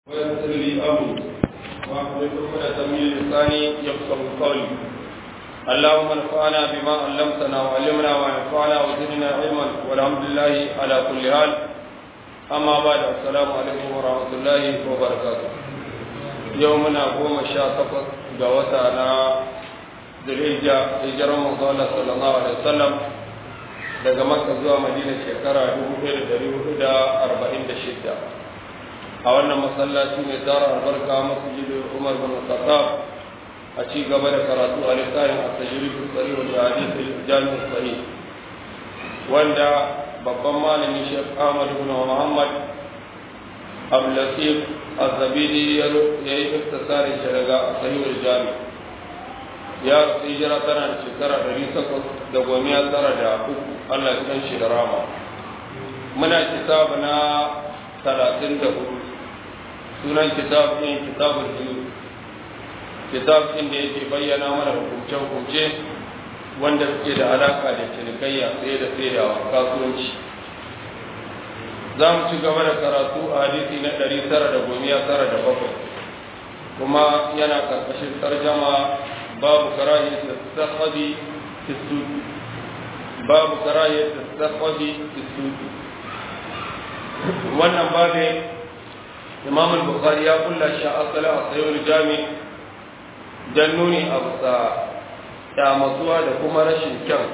ويسر لي امري واحلل عقدة من لساني يفقه قولي اللهم انفعنا بما علمتنا وعلمنا وانفعنا وزدنا علما والحمد لله على كل حال اما بعد السلام عليكم ورحمه الله وبركاته يومنا قوم شاء تقص جوتنا ذي hijirar manzo Allah sallallahu alaihi wasallam daga Makka zuwa Madina shekara 1446 a wannan masallaci mai tsara albarka masjidin Umar bin Khattab a ci gaba da karatu a littafin at-tajrid as-sahih wa hadith al-jami' sahih wanda babban malami Sheikh Ahmad ibn Muhammad Abdul Latif Az-Zabidi ya yi iktisari shi daga sahih al-jami' ya hijira tana da shekara ɗari takwas da gomiya tara da uku Allah ya san shi da rama muna kitab na talatin da hudu sunan kitab ɗin kitabul biyu kitab ɗin da yake bayyana mana hukumce-hukumce wanda suke da alaka da cinikayya tsaye da tsayawa kasuwanci za mu ci gaba da karatu a hadisi na ɗari tara da gomiya tara da bakwai kuma yana karkashin tarjama babu karahiyar tasakhabi fi suki babu karahiyar tasakhabi fi suki wannan babu imam al-bukhari ya kulla shi asala a sayo jami dan nuni a bisa kyamatuwa da kuma rashin kyan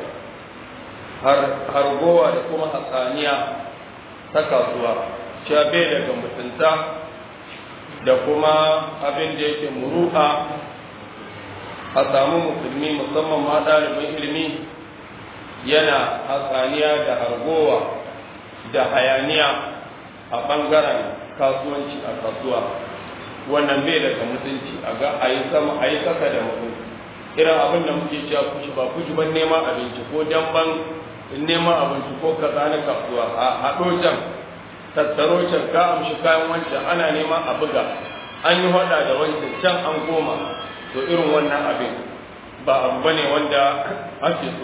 hargowa da kuma hatsaniya ta kasuwa shabe daga mutunta da kuma abin da yake muru'a a samu musulmi musamman ma ɗalibin ilimi yana hatsaniya da hargowa da hayaniya a ɓangaren kasuwanci a kasuwa wannan bai daga mutunci a ga a yi sama a yi kasa da mutum irin abin da muke cewa kushi ba kushi ban neman abinci ko damban neman abinci ko kaza na kasuwa a haɗo can tattaro can ka amshi kayan wancan ana neman a buga an yi hada da wancan can an goma to irin wannan abin ba abu bane wanda ake so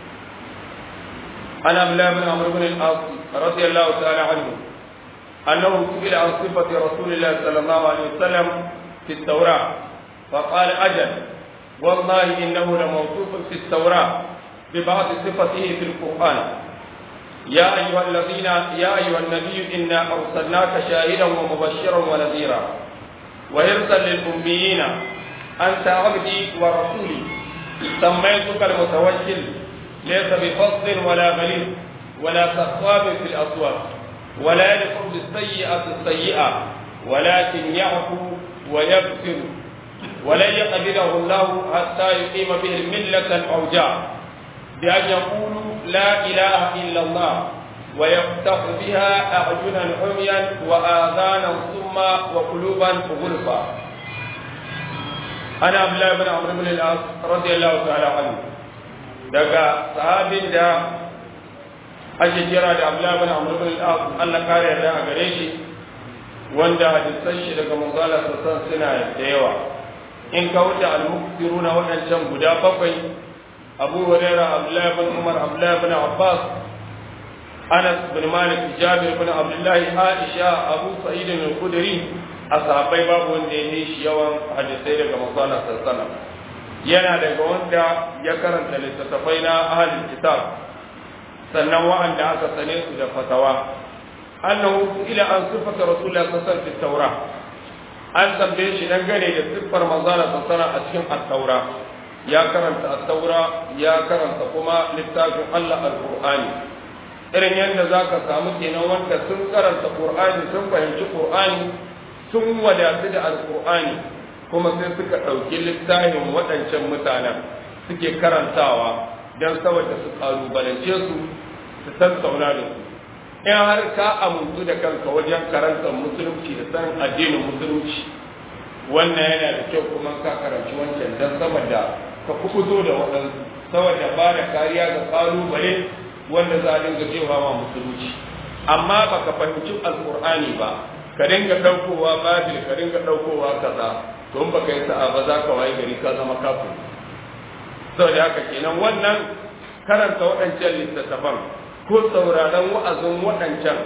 ana abdullahi bin amr bin al-as radiyallahu ta'ala anhu أنه سئل عن صفة رسول الله صلى الله عليه وسلم في التوراة فقال أجل والله إنه لموصوف في التوراة ببعض صفته في القرآن يا أيها الذين يا أيها النبي إنا أرسلناك شاهدا ومبشرا ونذيرا وحرصا للأميين أنت عبدي ورسولي سميتك المتوكل ليس بفضل ولا غليظ ولا سخاب في الأسواق ولا يدخل بالسيئة السيئة ولكن يعفو ويغفر ولن يقبله الله حتى يقيم به الملة الأوجاع بأن يقولوا لا إله إلا الله ويفتح بها أعينا عميا وآذانا صما وقلوبا غلفا أنا عبد الله بن عمرو بن العاص رضي الله تعالى عنه دقا صحابي دا ake kira da Abdullah bin Amr bin al-As Allah kare yarda a gare shi wanda hadisan shi daga manzala sassan suna da yawa in ka wuce al-muktiruna waɗancan guda bakwai Abu Hurairah Abdullah bin Umar Abdullah bin Abbas Anas bin Malik Jabir bin Abdullah Aisha Abu Sa'id al-Khudri ashabai babu wanda ya yi shi yawan hadisai daga manzala sassan yana daga wanda ya karanta littattafai na ahlul kitab sannan wa'anda aka sane su da fatawa annahu ila an sifata rasulullah sallallahu alaihi wasallam taura an tambaye shi dangane da siffar manzana sallallahu a cikin at-taura ya karanta at-taura ya karanta kuma littafin Allah al-Qur'ani irin yadda zaka samu kenan wanda sun karanta Qur'ani sun fahimci Qur'ani sun wadatu da al-Qur'ani kuma sai suka ɗauki littafin waɗancan mutanen suke karantawa don saboda su kalubalance su su tattauna da su in har ka amintu da kanka wajen karantar musulunci da sanin addinin musulunci wannan yana da kyau kuma ka karanci wancan don saboda ka kubuto da waɗansu saboda ba da kariya ga kalubale wanda za a dinga cewa ma musulunci amma baka fahimci alkur'ani ba ka dinga ɗaukowa babil ka dinga ɗaukowa kaza to in baka yi sa'a ba za ka waye gari ka zama kafin saboda haka kenan wannan karanta waɗancan littattafan ko sauraron wa'azin waɗancan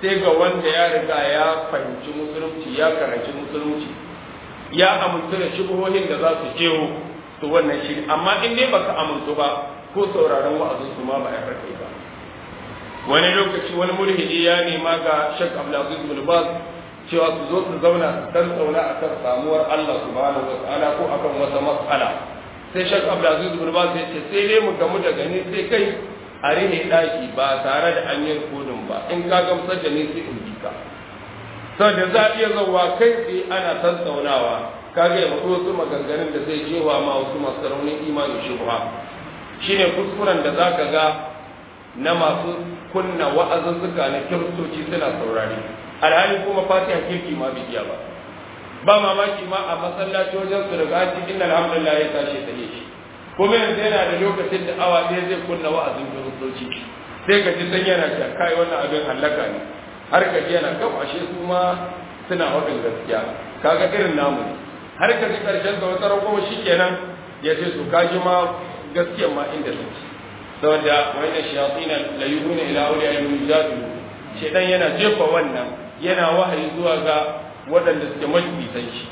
sai ga wanda ya riga ya fahimci musulunci ya karanci musulunci ya amintu da shubuhohin da za su jeho to wannan shi amma in dai baka amintu ba ko sauraron wa'azin su ma ba ya kai ba wani lokaci wani mulhidi ya nema ga Sheikh Abdulaziz bin Baz cewa su zo su zauna su tattauna akan samuwar Allah subhanahu wa ta'ala ko akan wata mas'ala sai Sheikh Abdulaziz bin Baz ya ce sai dai mu gamu da gani sai kai a rihe daki ba tare da an yi kodin ba in ka gamsar da ni sai in ji ka saboda za a iya zauwa kai tsaye ana tattaunawa kaga ya mutu wasu maganganun da zai jewa ma wasu masu raunin imanin shubha shine kuskuren da zaka ga na masu kunna wa'azuzzuka na kiristoci suna saurari alhali kuma fatiha kirki ma bai iya ba ba mamaki ma a masallaci wajen su daga an cikin alhamdulillah ya tashi ta shi kuma yanzu yana da lokacin da awa ɗaya zai kunna wa'azin kiristoci sai ka ji san yana cewa kai wannan abin hallaka ne har ka ji yana kan ashe su ma suna waɗin gaskiya kaga irin namu har ka ji karshen da wata rago shikenan ya ce su kaji ma gaskiya ma inda take saboda wani shayatina la yuhuna ila awliya yujadilu shedan yana jefa wannan yana wahayi zuwa ga waɗanda suke majlisan shi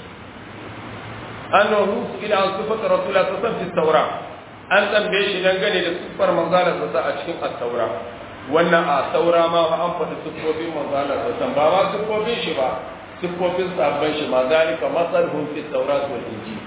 annahu ila sifat rasulullah sallallahu alaihi wasallam an tambaye shi dangane da sifar manzala sa a cikin at-taura wannan a taura ma an faɗi siffofin manzala sa ba ma siffofin shi ba siffofin sabban shi ma zalika masalhum fi tawrat wal injil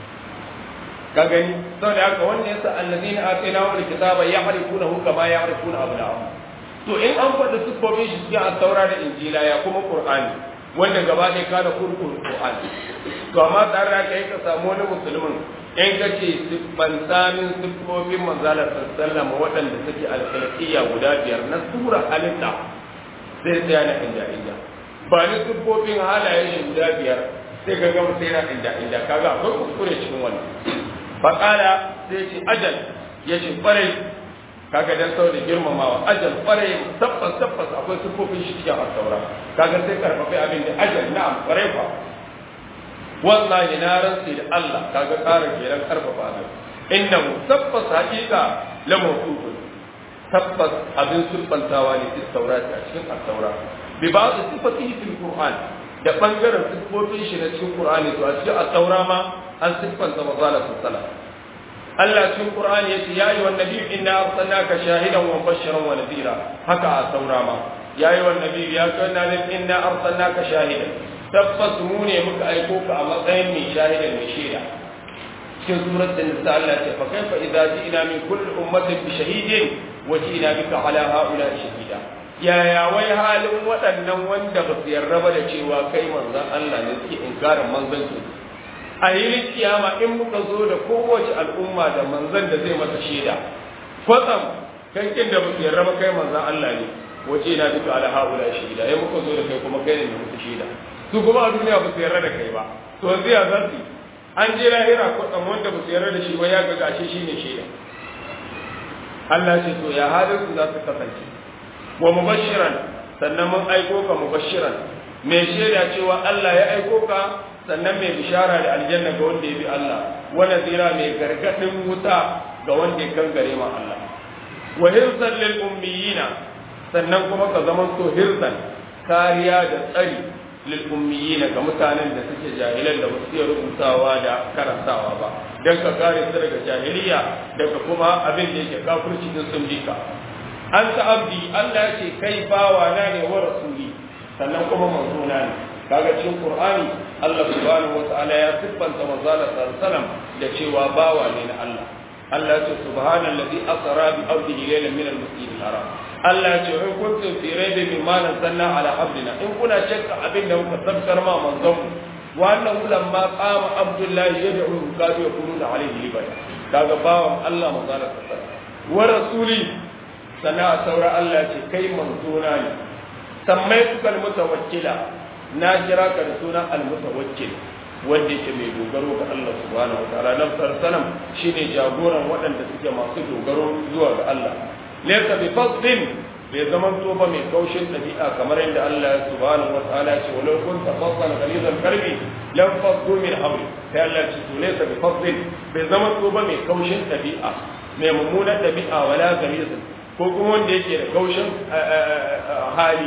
ka gani saboda haka wanda yasa allazina atainahu alkitaba ya'rifunahu kama ya'rifuna abna'ahum to in an faɗi siffofin shi cikin at-taura da injila ya kuma qur'ani wanda gaba ɗaya kana kurkun qur'ani to amma tare da kai ka samu wani musulmin in ka ce siffan samin siffofin manzalar sallama waɗanda suke alƙalƙiyya guda biyar na sura halitta sai sai na inda inda ba ni siffofin halayen shi guda biyar sai ka gama sai na inda inda kaga akwai kuskure cikin wannan faƙala sai ce ajal ya ce ƙwarai kaga dan sau da girmamawa ajal ƙwarai tabbas tabbas akwai siffofin shi cikin asaura kaga sai karfafi abin da ajal na'am ƙwarai fa wallahi na rantsi da Allah kaga ƙara kenan karfafa abin innahu tabbas haƙiƙa la mawqufun tabbas abin siffantawa ne cikin taurati a cikin asaura bi ba'd sifatihi fil qur'an da bangaren siffofin shi na cikin qur'ani to a cikin asaura ma an siffanta mazalar sassala Allah cikin Qur'ani yace ya yi wannan nabi inna arsalnaka shahidan wa mubashiran wa nadira haka a saura ma ya yi wannan nabi ya ce wannan nabi inna arsalnaka shahidan tabbas mu ne muka aiko ka a matsayin mai shahidan mai shaida cikin surat an-nisa Allah ce fa kaifa idza ji'na min kulli ummatin bi shahidin wa ji'na bika ala haula shahida yaya wai halin waɗannan wanda ba su yarda ba da cewa kai manzon Allah ne suke inkarin manzanci a yi kiyama in muka zo da kowace al'umma da manzan da zai masa shaida kwatsam kankin da musu yarda ba kai manzan Allah ne wace na duka ala haula shaida ya muka zo da kai kuma kai ne musu shaida su kuma a duniya ba su yarda da kai ba to yanzu ya zasu an je lahira kwatsam wanda ba su yarda da shi ba ya ga gashi shine shaida Allah ce to ya halin su za su kasance wa mubashiran sannan mun aiko ka mubashiran mai shaida cewa Allah ya aiko ka sannan mai bishara da aljanna ga wanda ya bi Allah wa nazira mai gargadin wuta ga wanda ya kangare ma Allah wa hirzan lil ummiyina sannan kuma ka zama to hirzan kariya da tsari lil ummiyina ga mutanen da suke jahilan da basu iya rubutawa da karantawa ba dan ka kare su daga jahiliya daga kuma abin da yake kafirci din sun bi ka anta abdi Allah ya ce kai bawa na ne wa rasuli sannan kuma manzona ne kaga cikin Qur'ani Allah subhanahu wa ta'ala ya siffanta manzala sallallahu da cewa bawa ne na Allah Allah ya ce subhanallazi asra bi abdihi laylan min al-masjid al-haram Allah ya ce in kuntum fi raibin mimma nazzalna ala abdina in kuna shakka abin da muka sabkar ma manzon mu wa annahu lamma qama abdullahi yad'u kadu yakununa alayhi libada kaga bawan Allah manzala sallallahu wa rasuli sana saura Allah ce kai manzona ne sammai tukal mutawakkila na kira ka da sunan almutawakkil wanda yake mai dogaro ga Allah subhanahu wataala nan sarsalam shine jagoran waɗanda suke masu dogaro zuwa ga Allah laysa bi fadlin bai zaman to ba mai kaushin dabi'a kamar yadda Allah subhanahu wataala ya ce walau kunta fadlan ghalizal qalbi lam faddu min hawli sai Allah ya ce to laysa bi fadlin bai zaman to ba mai kaushin dabi'a mai mummunan dabi'a wala ghalizal ko kuma wanda yake da kaushin hali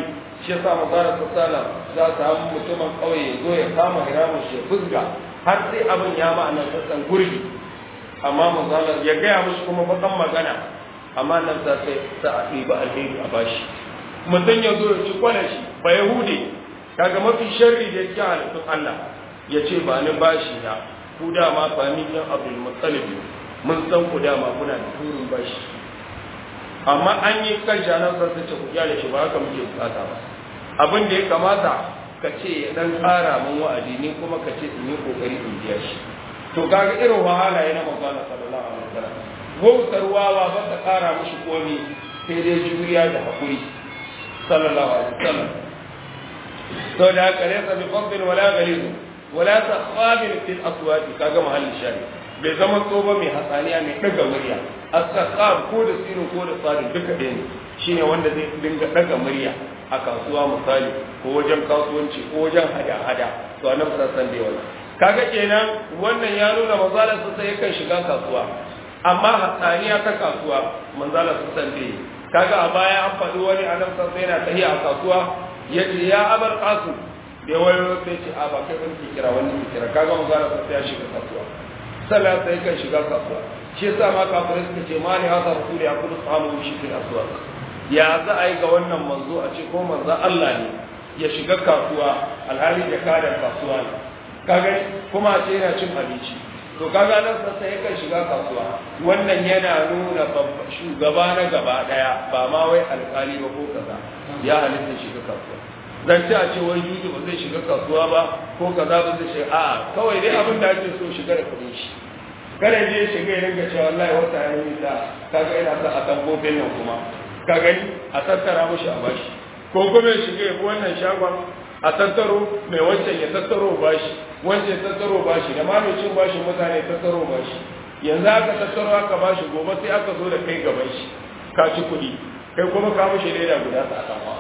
shi yasa manzara sassala za ta samu mutumin ƙauye ya zo ya kama hiramun shi ya fusga har sai abin ya ma'ana sassan gurbi amma manzara ya gaya mushi kuma bakan magana amma nan za sai sa a ɗiba alheri a bashi mutum ya zo ya ci kwanan shi ba yahude kaga mafi sharri da yake halittun Allah ya ce ba ni bashi na ku dama familin abdul muttalib mun san ku dama kuna da turin bashi amma an yi kan shanan sa ce ku kyale shi ba haka muke bukata ba abin da ya kamata ka ce ya dan tsara mun wa'adi ni kuma ka ce in yi kokari in biya shi to kaga irin wahala yana magana sallallahu alaihi wasallam wautar wawa ba ta kara mushi komi sai dai juriya da hakuri sallallahu alaihi wasallam to da haka laysa bi fadl wala ghalid wala sakhabin fil aswati kaga mahallin shari bai zama tsoba mai hatsaniya mai daga murya as-sakhab ko da sinu ko da sadin duka ɗaya ne shine wanda zai dinga daga murya a kasuwa misali ko wajen kasuwanci ko wajen hada-hada to annabi sallallahu alaihi wasallam kaga kenan wannan ya nuna manzalar sa sai yakan shiga kasuwa amma hatsaniya ta kasuwa manzalar sa san bai kaga a baya an faɗi wani annabi sallallahu alaihi yana tahiya a kasuwa yace ya abar qasu da wayo sai ce a ba kai ban ki kira wani ki kira kaga manzalar sa sai ya shiga kasuwa sallah sai kan shiga kasuwa shi yasa ma kafirai suka ce mali hada rasul ya kudu samu shi fil aswaq ya za a yi ga wannan manzo a ce ko manzo Allah ne ya shiga kasuwa alhali da kadan kasuwa ne kaga kuma a ce yana cin abinci to kaga nan sassa yakan shiga kasuwa wannan yana nuna shugaba na gaba daya ba ma wai alkali ba ko kaza ya halitta shiga kasuwa zan ci a ce wai juju ba zai shiga kasuwa ba ko kaza ba zai shiga a'a kawai dai abin da ake so shiga da kuɗin shi kada je shiga ya ringa cewa wallahi wata ya yi ta kaga ina sa a tambobin nan kuma ka gani a tattara mushi a bashi ko kuma ya shiga ya bi wannan shagon a tattaro mai wancan ya tattaro bashi wancan ya tattaro bashi da ma mai cin bashi mutane ya tattaro bashi yanzu aka tattaro aka bashi gobe sai aka zo da kai gaban shi ka ci kuɗi kai kuma ka mushi leda guda ta atamwa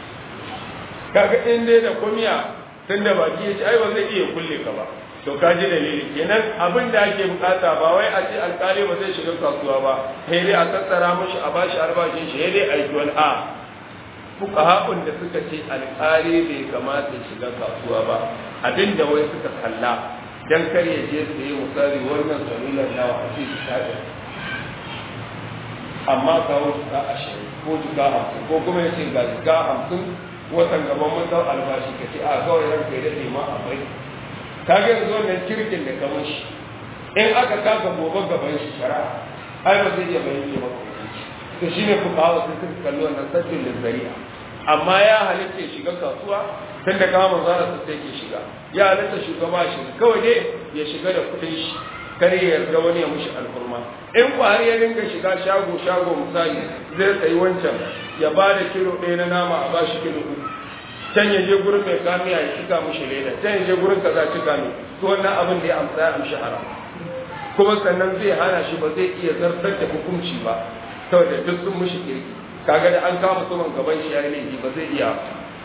kaga in dai da kumiya tun da baki ya ci ai ba zai iya kulle ka ba to ka ji dalili kenan abin da ake bukata ba wai a ce alkali ba zai shiga kasuwa ba sai dai a tattara mushi a bashi albashin shi sai dai a yi wani a fuqaha'un da suka ce alƙali bai kamata shiga kasuwa ba abinda wai suka kalla dan kar ya je su yi misali wannan salular nawa a ce su shaɗe amma kawo jika ashirin ko jika hamsin ko kuma ya ce ga jika hamsin watan gaban mutan albashi ka ce a kawai ranka ya daɗe ma a bai ka ga yanzu wannan kirkin da kamar shi in aka kaka gobe gaban shi shari'a ai ba zai iya bayyana maka to shine fuqaha sun suka kalli wannan sabbin zari'a amma ya halitta ya shiga kasuwa tun da kama manzara su sai ke shiga ya halitta shugaba shi kawai dai ya shiga da kudin shi kar ya yarda wani ya mushi alfurma in har ya dinga shiga shago shago misali zai sayi wancan ya ba da kilo ɗaya na nama a bashi kilo uku can ya je gurin mai kamiya ya cika mushi leda can ya je gurin kaza cika ne to wannan abin da ya amsa ya amshi haram kuma sannan zai hana shi ba zai iya zartar da hukunci ba saboda duk sun mushi kirki kaga da an kama suman gaban shi yayi laifi ba zai iya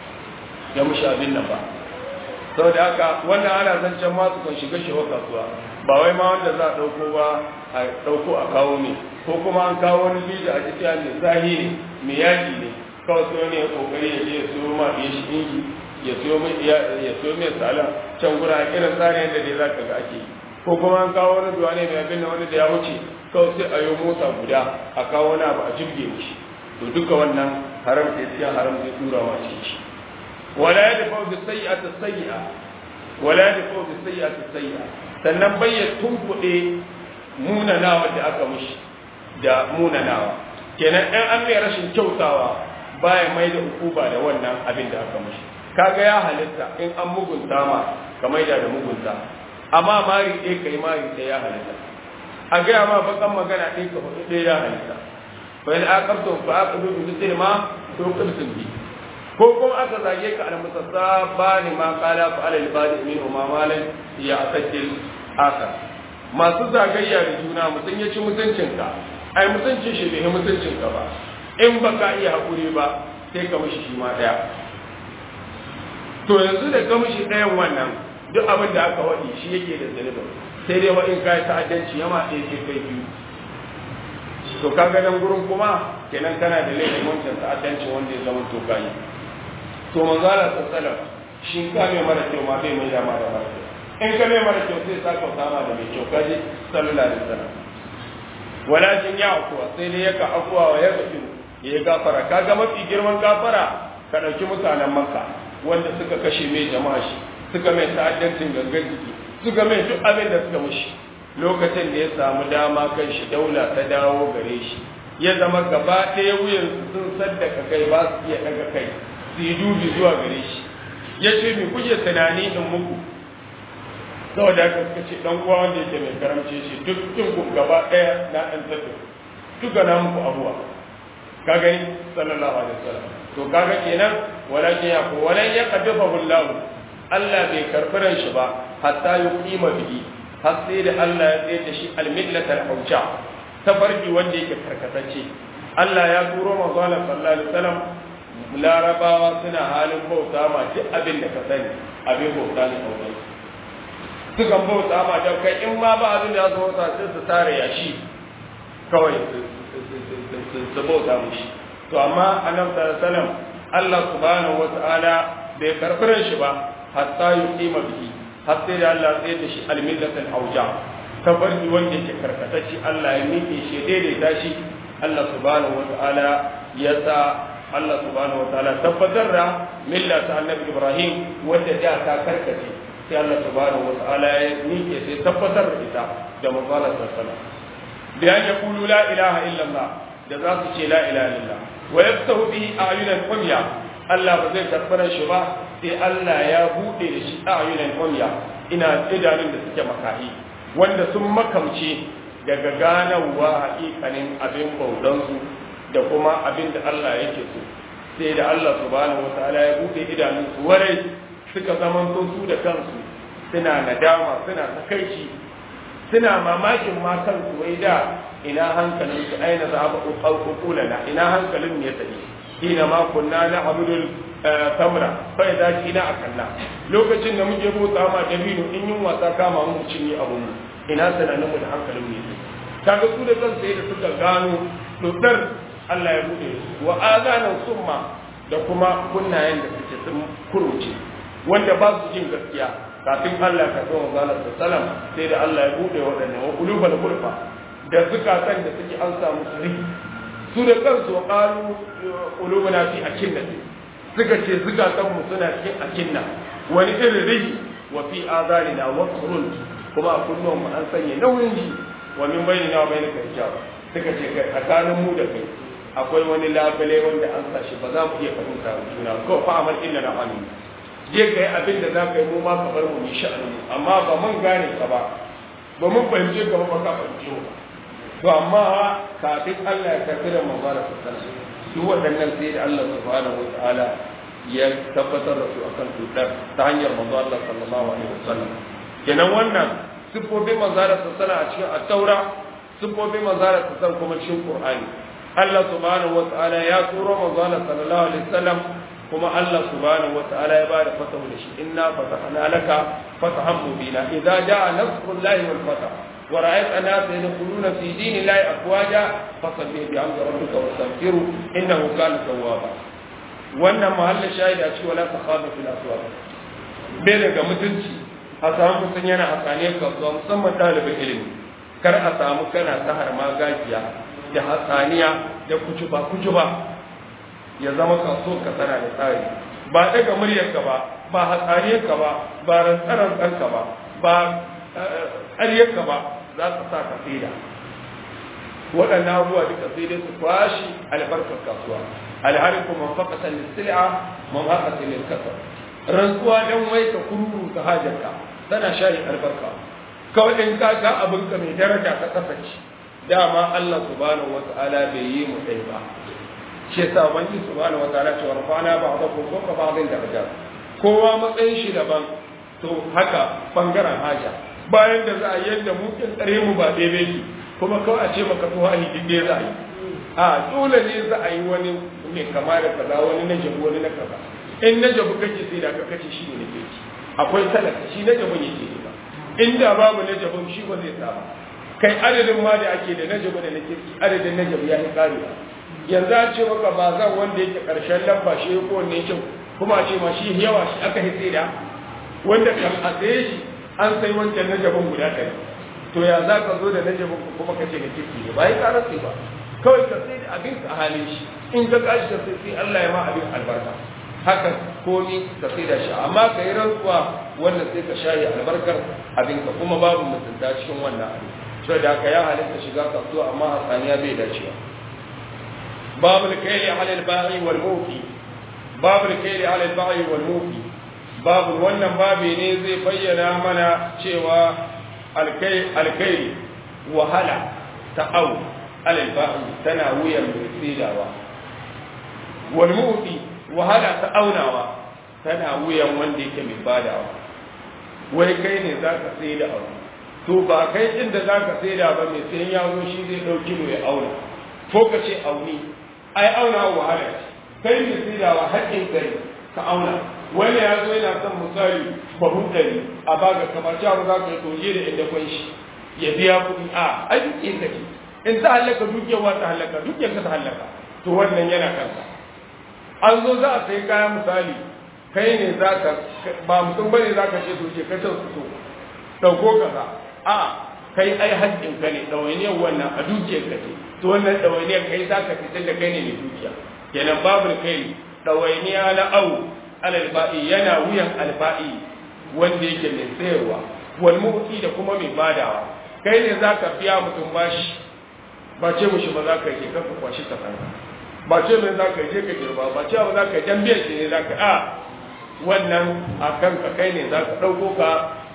ya mushi abin nan ba saboda haka wannan ana zancen ma su kan shiga shi wa kasuwa ba wai ma wanda za a dauko ba a dauko a kawo ne ko kuma an kawo wani bija a cikin mai zahi ne mai yaji ne kawai sai wani ya kokari ya je ya siyo ma ya shi inji ya siyo mai ya siyo mai salam can gura irin tsarin yadda dai zaka ga ake yi ko kuma an kawo wani duwa ne mai abin wani da ya wuce kawai sai a yi mota guda a kawo wani abu a jirge shi to duka wannan haram ke cikin haram zai tura wa shi wala ya dafa da sayyi'ata sayyi'a wala ya dafa da sayyi'ata sayyi'a sannan bayya tunkuɗe munanawa da aka mushi da munanawa kenan ɗan an mai rashin kyautawa baya mai da ukuba da wannan abin da aka mushi kaga ya halitta in an mugunta ma ka maida da mugunta amma mari ɗaya kai mari ɗaya ya halitta a gaya ma bakan magana ɗaya ka hudu ɗaya ya halitta fa in aqabtum fa aqibu bi mithli ma tuqibtum bi ko kuma aka zage ka al mutasabani ma qala fa al ibadi min ma malan ya asajil aka masu zagayya da juna mutun ya ci mutuncinka ai mutuncin shi bai mutuncinka ba in baka iya hakuri ba sai ka mishi shi ma daya to yanzu da ka mishi dayan wannan duk abin da aka waɗi shi yake da zunubin sai dai wa in ka yi ta'addanci yama ɗaya sai kai biyu to ka ga nan gurin kuma kenan kana da laifin wancan ta'addanci wanda ya zama to kayi to manzala sallallahu shi ka mai mara kyau ma bai mai dama da mara kyau in ka mai mara kyau sai sa kauta ma da mai kyau kaji sallallahu alaihi wasallam walakin ya akuwa sai dai yaka akuwa wa ya gafi ya yi gafara kaga mafi girman gafara ka ɗauki mutanen makka wanda suka kashe mai jama'a shi suka mai ta'addancin gangan jiki suka mai duk abin da suka mushi lokacin da ya samu dama kan shi daula ta dawo gare shi ya zama gaba ɗaya wuyan sun saddaka kai ba su iya daga kai su yi dubi zuwa gare shi ya ce me kuke tunani in muku saboda haka suka ce dan uwa wanda yake mai karamce shi duk kin ku gaba ɗaya na ɗan tattu duka na muku abuwa ka gani sallallahu alaihi wasallam to kaga kenan walakin ya ko walan ya qadafahu Allah Allah bai karbiran shi ba hatta yuqima bihi har sai da Allah ya tsaye da shi al-millatal hawja tafarki wanda yake karkatacce Allah ya turo manzo Allah sallallahu alaihi wasallam larabawa suna halin bauta ma duk abin da ka sani abin bauta ne kawai sukan bauta ma da kai in ma ba abin da ya zo sai su tare yashi kawai su bauta mushi to amma annabi sallallahu alaihi wasallam Allah subhanahu wata'ala bai karbiran shi ba hatta yuqima bihi har sai da Allah sai da shi al-millatul hawja tabarki wanda yake karkatacci Allah ya miƙe shi daidaita shi Allah subhanahu wata'ala ya sa Allah subhanahu wata'ala tabbatar da milla ta annabi Ibrahim wanda da ta karkace sai Allah subhanahu wata'ala ya miƙe sai tabbatar da ita da manzo Allah sallallahu alaihi wasallam bi an yaqulu la ilaha illa Allah da za su ce la ilaha illallah wa yaftahu bihi ayunan umya Allah ba zai karɓar shi ba sai Allah ya buɗe da shi ayunan umya ina idanun da suke makahi wanda sun makamce daga ganawa haƙiƙanin abin baudansu da kuma abin da Allah yake so sai da Allah subhanahu wataala ya buɗe idanun su warai suka zamanto su da kansu suna nadama suna takaici suna mamakin ma kansu wai da ina hankalin su aina za ba uqulana ina hankalin ne tafi hina ma kunna na abudul tamra fa idza kina akanna lokacin da muke bota ma dabino in yin wasa kama mu cinye abun mu ina sananin mu da hankalin mu ne kaga su da kansu sai da suka gano dodar Allah ya bude su wa azanan summa da kuma kunnayen da suke sun kuruce wanda ba su jin gaskiya kafin Allah ka zo manzo sallam sai da Allah ya bude waɗannan wa qulubal gulfa da zukatan da suke an samu sirri su da kansu qalu qulubuna fi akinna suka ce zukatan mu suna cikin akinna wani irin rihi wa fi azanina waqrun kuma a kunnuwan mu an sanya nauyin ji wa min bainina wa bainaka hijab suka ce kai tsakanin mu da kai akwai wani labale wanda an sa shi ba za mu iya fahimta juna ko fa amal illa na amin je kai abin da za ka yi mu ma ka bar mu yi sha'ani amma ba mun gane ka ba ba mun fahimce ka ba ka fahimce mu to amma kafin Allah ya karbi da manzara sallallahu su waɗannan sai da Allah subhanahu wataala ya tabbatar da su akan tutar ta hanyar manzo Allah sallallahu alaihi wasallam kenan wannan sifofin manzara sallallahu a cikin at-taura sifofin manzara sallallahu kuma cikin qur'ani Allah subhanahu wataala ya turo manzo Allah sallallahu alaihi wasallam kuma Allah subhanahu wataala ya bada fatahu da shi inna fatahna laka fatahan mubina idza jaa nasrullahi wal fatah ورأيت الناس يدخلون في دين الله أفواجا فصل بحمد ربك واستغفره إنه كان توابا wannan mahallin shahidi a cikin wala takhadu fil aswaq bai daga mutunci a samu mutum yana hasaniyar kasuwa musamman ɗalibin ilimi kar a samu kana ta harma gajiya da hasaniya da kujuba kujuba ya zama kaso ka tana da tsari ba daga muryarka ba ba hatsaniyarka ba ba rantsaran ɗanka ba ba ƙaryarka ba za ka sa ka saida waɗannan abubuwa duka sai dai su kwashi albarkar kasuwa alhari kuma fakatan lissila man haka sai lissasa rantsuwa don wai ka kururu ta hajarka tana shari albarka kawai in ka ga abinka mai daraja ka kasance dama Allah subhanahu wata'ala bai yi mu ɗai ba shi yasa wani subhanahu wata'ala cewa rafana ba ba ko ko ba da daraja kowa matsayin shi daban to haka bangaren haja bayan da za a yadda mu kin tsare mu ba daidai ki kuma kawai a ce maka to hali dinde za a yi a dole ne za a yi wani mai kama da kaza wani na jabu wani na kaza in na jabu kake sai da ka kace shi ne nake ci akwai talaka shi na jabu yake ne ba inda babu na jabu shi ba zai saba kai adadin ma da ake da na jabu da na kirki adadin na jabu ya yi karewa yanzu a ce maka ba zan wanda yake karshen lamba shi ko wanne kyau kuma a ce ma shi yawa shi aka hitse da wanda kan a tsaye shi an sai wancan najabin guda ɗari to ya za ka zo da najabin kuma ka ce da kirki ne ba yi ƙarar sai ba kawai ka sai da abin a halin shi in ka kashi ka sai sai Allah ya ma abin albarka haka komi ka sai da shi amma ka yi rantsuwa wanda sai ka shayi albarkar abin ka kuma babu mutunta cikin wannan abin so da ka ya halitta shiga kasuwa amma hatsaniya bai dacewa babu alkaili ala alba'i wal mufi babu alkaili ala alba'i wal mufi babu wannan babi ne zai bayyana mana cewa alkai wahala ta au alalba'i tana wuyan mai tsidawa wal mu'ti wahala ta aunawa tana wuyan wanda yake mai badawa wai kai ne zaka tsida abu to ba kai inda zaka tsida ba mai sai ya zo shi zai dauki mu ya auna ko ka ce auni ai auna wahala kai ne tsidawa haƙƙin kai ka auna wani ya zo yana son misali bahun ɗari a baga kamar cewa za ka yi toje da inda kwan shi ya biya kuɗi a ai duk inda ke in ta hallaka dukiyar ta hallaka dukiyar ka ta hallaka to wannan yana kanka an zo za a sai kaya misali kai ne za ka ba mutum ba ne za ka ce to je ka can su so ɗauko kaza a kai ai haƙƙin ka ne ɗawainiyar wannan a dukiyar ka ce to wannan ɗawainiyar kai za ka fitar da kai ne mai dukiya kenan babu kai ɗawainiya na au alalba'i yana wuyan alba'i wanda yake mai sayarwa wal mu'ti da kuma mai badawa kai ne zaka biya mutum bashi ba ce mushi ba za ka je ka kwashi ka kanka ba ce mai za ka je ka girba ba ce ba za ka jan biyan shi ne za ka a wannan a kanka kai ne za ka ɗauko ka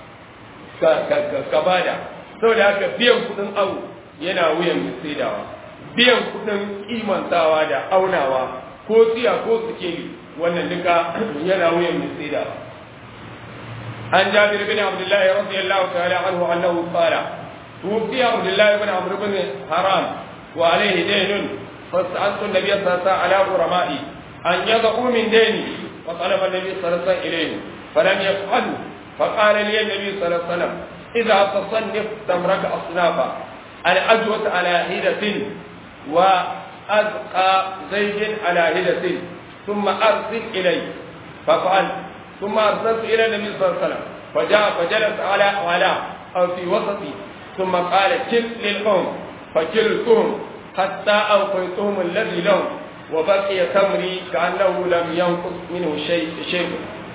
ka bada saboda haka biyan kuɗin awu yana wuyan mai saidawa biyan kuɗin imantawa da aunawa ko tsiya ko sikeli wannan duka yana wuyan mai tsida an jabir bin abdullah radiyallahu ta'ala anhu annahu qala توفي عبد الله بن عمرو بن حرام وعليه دين فسألت النبي صلى الله عليه وسلم على غرمائي أن يضعوا من ديني فطلب النبي صلى الله عليه وسلم إليه فلم يفعلوا فقال لي النبي صلى الله عليه وسلم إذا تصنف تمرك أصنافا الأجوة على هدة وأزقى زيد على هدة ثم أرسل إلي ففعل ثم أرسلت إلى النبي صلى الله عليه وسلم فجاء فجلس على على أو في وسطي ثم قال كل للأم فكلتهم حتى أوقيتهم الذي لهم وبقي تمري كأنه لم ينقص منه شيء شيء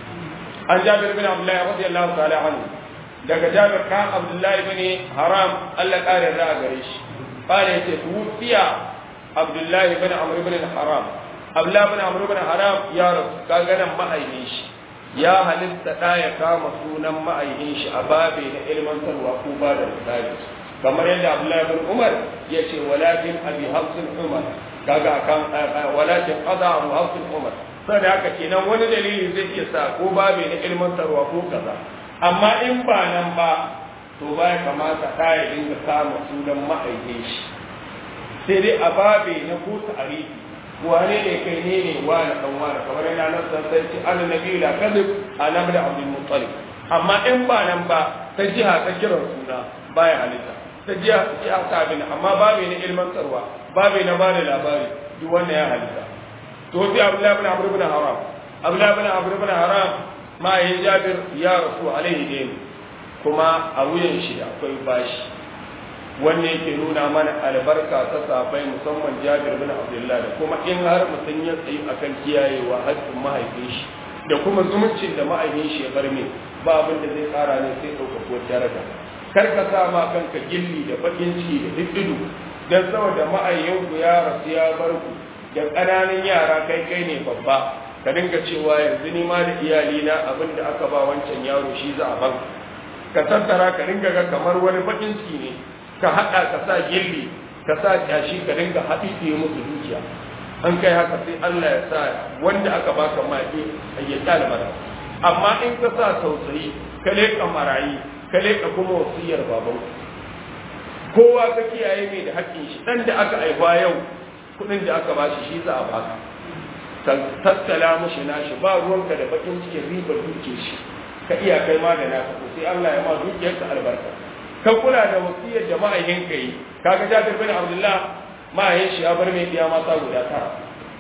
عن جابر بن عبد الله رضي الله تعالى عنه daga jabir kan abdullahi bin haram Allah kare da gare shi qala yace tufiya abdullahi bin amr bin haram abdullahi bin amr bin haram ya rasu kaga nan ma'aikin shi ya halitta da ya kama sunan ma'aikin shi a babe na ilmantarwa ko ba da misali kamar yadda abdullahi bin umar ya ce walakin abi hafsin umar kaga kan walakin qada abu hafsin umar sai haka kenan wani dalili zai iya sa ko babe na ilmantarwa ko kaza amma in ba nan ba to ba ya kamata ɗa ya dinga kama sunan ma'aikin shi sai dai a babe na ko tarihi wane ne kai ne ne wani dan wani kamar yana nan san sai ce an nabi la kadib ana da abdul muttalib amma in ba nan ba ta jiha ta kiran suna baya halitta ta jiha jiha ta bin amma babe na ilmantarwa babe na bada labari duk wanda ya halitta to sai abdullahi ibn amr ibn haram abdullahi ibn amr ibn haram ma yin jabir ya rasu alaihi din kuma a wuyan shi akwai bashi wanne yake nuna mana albarka ta safai musamman jabir bin abdullah da kuma in har mutum ya tsayi akan kiyayewa haƙƙin mahaifin shi da kuma zumuncin da mahaifin shi ya bar min ba abin da zai ƙara ne sai ɗaukakuwar daraja kar ka sa ma kanka gilli da bakin ciki da diddidu dan saboda ma'ayyinku ya rasu ya bar ku da ƙananan yara kai kai ne babba ka dinga cewa yanzu ni ma da iyalina abin da aka ba wancan yaro shi za a ban ka tattara ka dinga ga kamar wani bakin ciki ne ka haɗa ka sa gilli ka sa kyashi ka dinga haɗiɗe musu dukiya an kai haka sai Allah ya sa wanda aka baka ma ya kyale mara amma in ka sa tausayi ka leƙa marayi ka leƙa kuma wasiyar baban kowa ka kiyaye mai da haƙƙin shi ɗan da aka aiwa yau kuɗin da aka bashi shi za a baka tattala mushi nashi ba ruwanka da bakin cikin ribar duke shi ka iya kai ma da naka sai Allah ya ma dukiyarka albarka ka kula da wasiyar da ma'aikin ka yi kaga Jabir bin Abdullah ma'aikin shi ya bar mai biya mata guda tara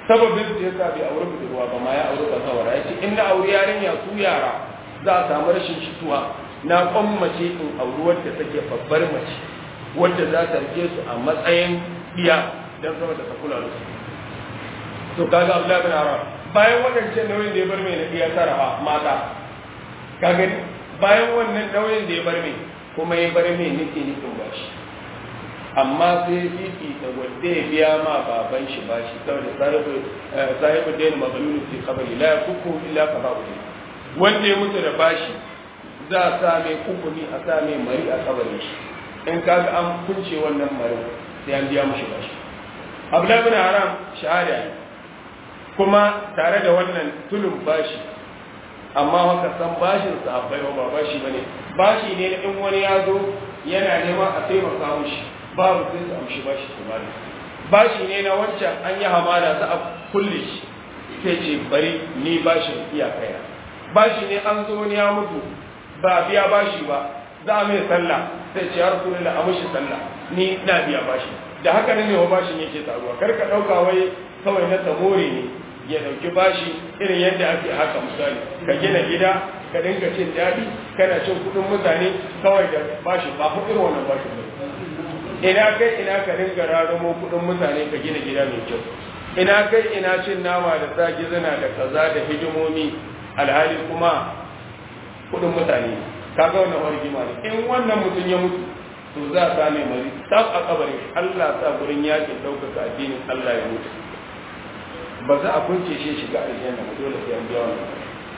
sababin da yasa bai aure budurwa ba ma ya aure bazawara ya ce in na aure yarinya su yara za a samu rashin shituwa na kwammace in auri wadda take babbar mace wadda za ta rike su a matsayin iya don saboda ta kula da su to kaga Abdullahi bin Aram bayan wadancan nauyin da ya bar mai na iya tara mata ka gani bayan wannan nauyin da ya bar mai kuma ya bar mai nake nufin bashi amma sai fifi da wanda ya biya ma baban shi bashi saboda sahibu sahibu da yana magalulu fi kabari la yakuku illa qada'u wanda ya mutu da bashi za a sa mai kukumi a sa mai mari a kabarin shi in kaga an kunce wannan mari sai an biya mushi bashi Abdullahi bin Haram shahada ne kuma tare da wannan tulun bashi amma haka san bashin sahabbai ba bashi bane bashi ne na in wani ya zo yana neman a taimaka mushi babu sai su amshi bashi su bani bashi ne na wancan an yi hamada za a kulle shi sai ce bari ni bashin iyakaya bashi ne an zo wani ya mutu ba biya bashi ba za a mai sallah sai ce ya rasu a mushi sallah ni na biya bashi da haka ne wa bashin yake taruwa kar ka ɗauka wai kawai na tamore ne ya dauki bashi irin yadda ake haka misali ka gina gida ka dinga cin daɗi kana cin kuɗin mutane kawai da bashi ba ku irin wannan bashi ba ina kai ina ka dinga rarumo kuɗin mutane ka gina gida mai kyau ina kai ina cin nama da sa gizina da kaza da hidimomi alhali kuma kuɗin mutane kaga wannan wani gima ne in wannan mutum ya mutu to za a same mari tab a kabarin Allah sa gurin yakin ɗaukaka addinin Allah ya mutu ba za a kunce shi shiga aljanna ba dole sai an biya wannan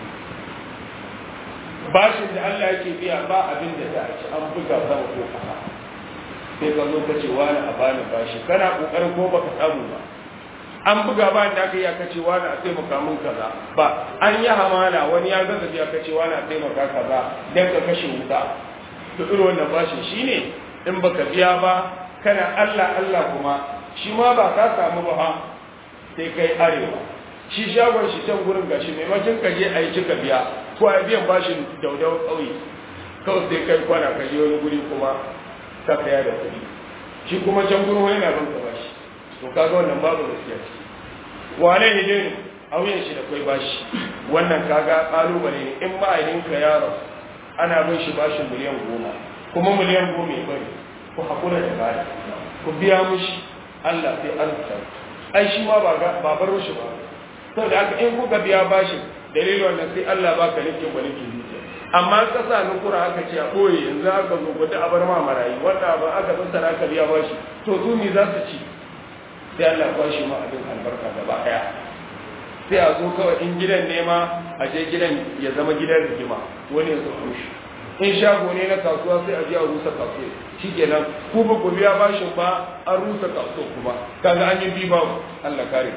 bashin da Allah yake biya ba abin da za a ci an buga sama ko kasa sai ka zo ka ce wani a bani bashi kana kokarin ko baka samu ba an buga ba da aka yi aka ce wani a taimaka min kaza ba an yi hamala wani ya gaza biya ka ce wani a taimaka kaza dan ka kashe wuta to irin wannan bashin shine in baka biya ba kana Allah Allah kuma shi ma ba ka samu ba sai kai arewa shi shagon shi can gurin gashi maimakon ka je a yi cika biya ko a biyan bashin daudau ƙauye kawai sai kai kwana ka je wani guri kuma ka saya da kuɗi shi kuma can gurin wani na banka bashi to kaga wannan babu gaskiya ce wane ne ne a wuyan shi da kai bashi wannan kaga ƙalubale ne in ma'aininka ya rasu ana bin shi bashin miliyan goma kuma miliyan goma ya bari ku haƙura da bada ku biya mushi Allah sai arzuta ai shi ma ba bar shi ba sau da aka in kuka biya bashin dalilin wannan sai Allah ba ka nake ba nake zuciya amma ka sa nukura aka ce a ɓoye yanzu aka zo gwada a bar ma marayi wanda ba aka tattara aka biya bashi to su ne za su ci sai Allah ba shi ma abin albarka gaba ɗaya sai a zo kawai in gidan nema a je gidan ya zama gidan rigima wani ya zo rushe in shago ne na kasuwa sai a biya rusa kasuwa shikenan ku ba ku biya bashin ba an rusa kasuwa kuma kaga an yi bi ba Allah kare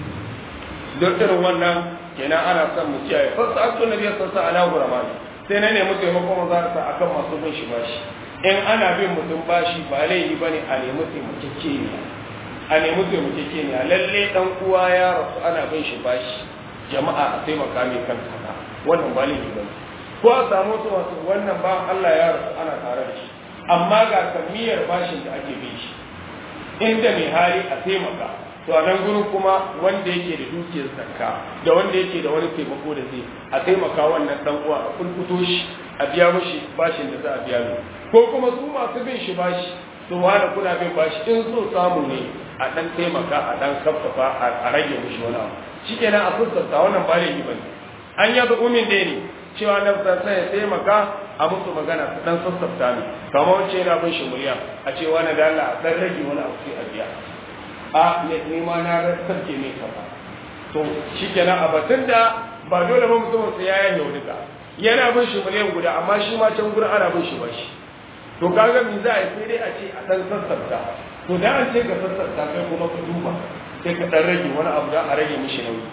don irin wannan kenan ana son mu kiyaye fasa akto nabi sallallahu alaihi wasallam sai na nemi taimakon manzo sa akan masu bin shi bashi in ana bin mutum bashi ba laifi bane a nemi taimakekeniya a nemi taimakekeniya lalle dan uwa ya rasu ana bin shi bashi jama'a a taimaka mai kan kaza wannan ba laifi bane ko a samu su wasu wannan ba Allah ya rasu ana tare da shi amma ga kamiyar bashin da ake bin shi inda mai hali a taimaka to a nan gurin kuma wanda yake da dukiyar zakka da wanda yake da wani taimako da zai a taimaka wannan dan uwa a kulkuto shi a biya mishi bashin da za a biya mu ko kuma su masu bin shi bashi to wani kuna bin bashi in so samu ne a dan taimaka a dan kaffafa a rage mishi wani abu shikenan a sassauta wannan ba laifi bane an yaza umin da ne cewa nan sai ya taimaka a musu magana su dan sassafta ne kamar wacce yana bin shi murya a ce wani da Allah a dan rage wani abu sai a biya a ne nema na sarke ne kaza to shikenan a batun da ba dole ba mutum sai ya yanke duka yana bin shi miliyan guda amma shi ma can gurin ana bin shi ba shi to kaga me za a yi sai dai a ce a dan sassafta to da an ce ka sassafta kai kuma ka duba sai ka dan rage wani abu da a rage mishi nauyi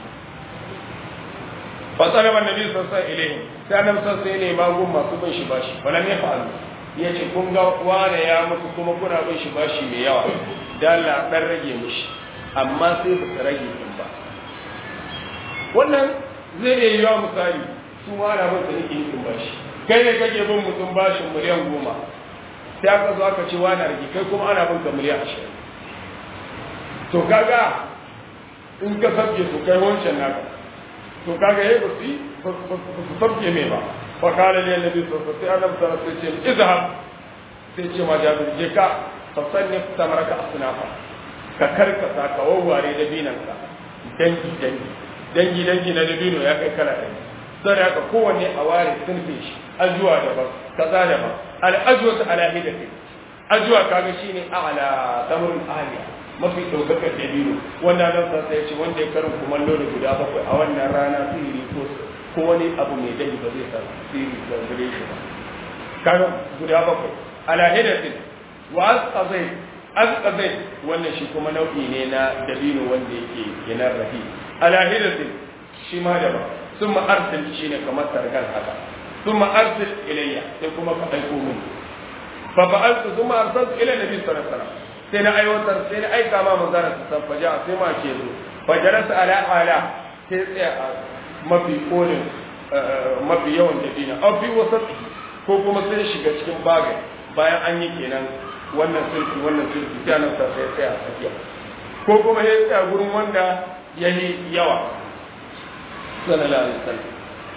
فطلب النبي صلى الله عليه وسلم sai annabi sallallahu alaihi wasallam magun masu bin shi bashi wala ne fa ya ce kun ga wane ya mutu kuma kuna bin shi bashi mai yawa da Allah dan rage mishi amma sai ba ta rage din ba wannan zai iya yiwa misali su wani bin da nake yin bashi kai ne kake bin mutum bashin miliyan goma sai aka zo aka ce wani rage kai kuma ana bin ka miliyan ashirin to kaga in ka sabke su kai wancan naka to kaga yayi ba su ba su sabke mai ba fa kala ne annabi sallallahu alaihi wasallam sai annabi sai ce izhab sai ce ma jabir je ka fa sannif tamaraka asnafa ka karkasa ka wawware da binanka dangi dangi dangi dangi na dabino ya kai kala ɗaya sai haka kowanne a ware sunfe shi ajuwa daban kaza daban al-ajwa ala hidati ajuwa kaga shine a'la tamrul aliya mafi daukakar dabino wanda nan sa sai ce wanda ya karin kumallo da guda bakwai a wannan rana sihiri ko ko wani abu mai dani ba zai sa sihiri da gare shi ba kaga guda bakwai ala hidatin wa asqazai asqazai wannan shi kuma nau'i ne na dabino wanda yake yana rafi ala hidatin shi ma daban ثم أرسل شيء كما تركان هذا ثم أرسل إلي ثم أيكو منه ففعلت ثم أرسلت إلى النبي صلى الله عليه وسلم سينا أي وتر سينا أي كما مزارة فجاء سيما كيزو فجلس على على سينا ما في قول ما في يوم جدينا أو في وسط ko kuma sai shiga cikin bagai bayan an yi kenan wannan sulki wannan sulki sai nan sai tsaya a tsakiya ko kuma ya tsaya gurin wanda yayi yawa صلى الله عليه وسلم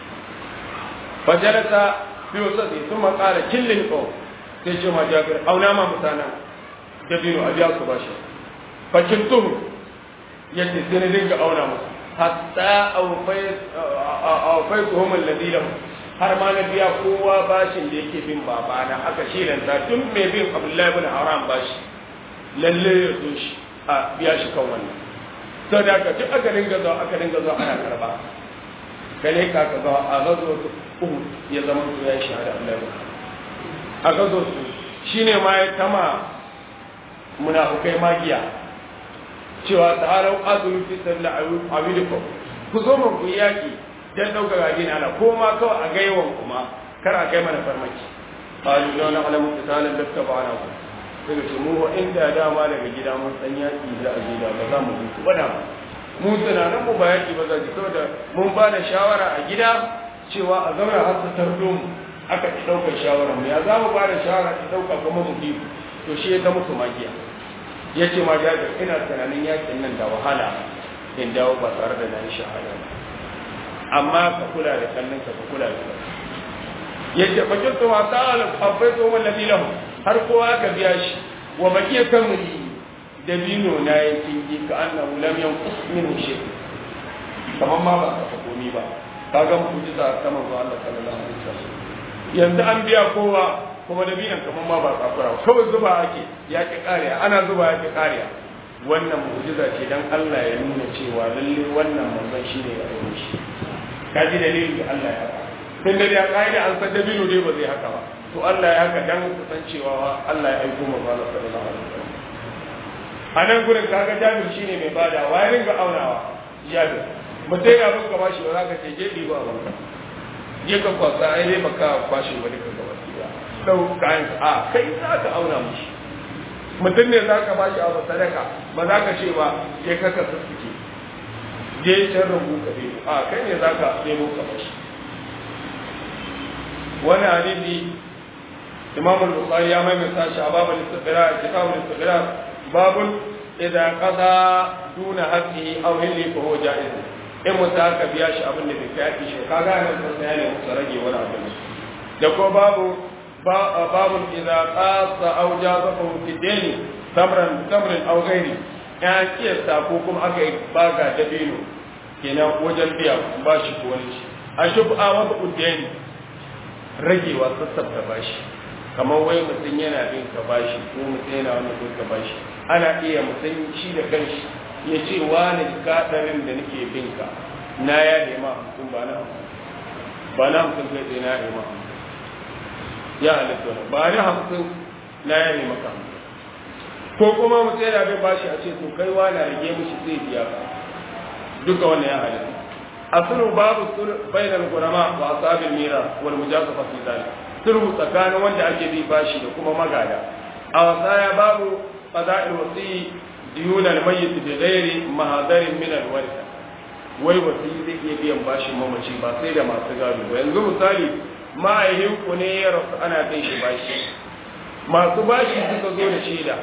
فجلس في وسطه ثم قال كل القوم سيجي ما جابر أو نام مسانا دبينو أبيا سباشا فكنته يجي سندين أو نام حتى أوفيتهم الذي لهم har ma na biya kowa bashin da yake bin babana aka shilanta tun mai bin abdullahi bin haram bashi lalle ya zo shi a biya shi kan wannan sau da aka duk aka dinga zuwa aka dinga zuwa ana karba kale ka ka ga a gazo uku ya zama su ya shahada Allah ya a gazo su shine ma ya tama munafukai magiya cewa ta'alau azuru fi sallah awidukum ku zo mu ku yaki dan dauka gadi na ko ma kawai a gaiwan kuma kar a kai mana farmaki qalu la na'lamu qitalan lattaba'ana ku sai ce mu inda dama daga gida mun san yaki da ajida ba za mu bi ba da mu tunanin mu ba yaki ba zaki saboda mun ba da shawara a gida cewa a zauna har ta tardo mu aka ki daukar shawara mu ya za mu ba da shawara ki dauka kuma mu bi to shi ya ga musu magiya ya ce ma jabir ina tunanin yakin nan da wahala in dawo ba tare da nan shahada ba amma ka kula da kallon ka ka kula da kai ya ce bakin to ma ta'ala akwai to wallahi lahu har kowa ka biya shi wa bakiya kamuli dabino na ya kingi ka annahu lam yanqus minhu shay kamar ma ba ka komi ba kaga mu'jiza ta manzo Allah sallallahu alaihi wasallam yanzu an biya kowa kuma dabinan kamar ma ba tsakura kawai zuba ake ya ki kariya ana zuba ya ki kariya wannan mu'jiza ce dan Allah ya nuna cewa lalle wannan manzon shine ya aiko shi kaji dalilin da Allah ya faɗa tun da ya kaida an san dabino dai ba zai haka ba to Allah ya haka dan san cewa Allah ya aiko manzo Allah sallallahu alaihi wasallam a nan gurin kaga jabir shine mai bada wa ya ringa aunawa jabir mutai ya ruka bashi ba za ka ce je ɗiba a banka je ka kwasa ai dai baka kwashe wani ka gaba ɗiba dau kayan a kai za ka auna mushi mutum ne za ka bashi abu sadaka ba za ka ce ba je ka ka sassuke je can rubu ka ɗebo a kai ne za ka ɗebo ka bashi wani hadisi imam al-bukhari ya maimaita shi a babul istiqrar kitabul istiqrar babul idza qada duna haqqihi aw hilli fa huwa jaiz in mutum aka biya shi abin da bai kai shi kaga nan sun sai ne musu rage wani abu da ko babu babu idza qasa aw jazafa fi dini tamran tamran aw ghairi ya kiyasta ko kuma aka yi baga dabino kenan wajen biya ba shi ko wani shi a shufa wa udeni ragewa sassabta bashi kamar wai mutum yana bin ka bashi ko mutum yana wani bin ka bashi ana iya mutum shi da kanshi ya ce wani kaɗarin da nake bin ka na ya nema hamsin ba na hamsin ba na hamsin kai tsaye na nema hamsin ya halitta wani ba na hamsin na ya nema ka hamsin ko kuma mutum yana bin bashi a ce to kai wani rage mishi zai biya ka duka wannan ya halitta asulu babu bainal gurama wa asabil mira wal mujasafa fi zalik sulhu tsakanin wanda ake bi bashi da kuma magada a wasaya babu qada'il wasi diyun al mayyit bi ghairi mahadarin min al warith wai wasi zai iya biyan bashin mamaci ba sai da masu gado ba yanzu misali ma'aihin ku ne ya rasu ana bin shi bashi masu bashi suka zo da shaida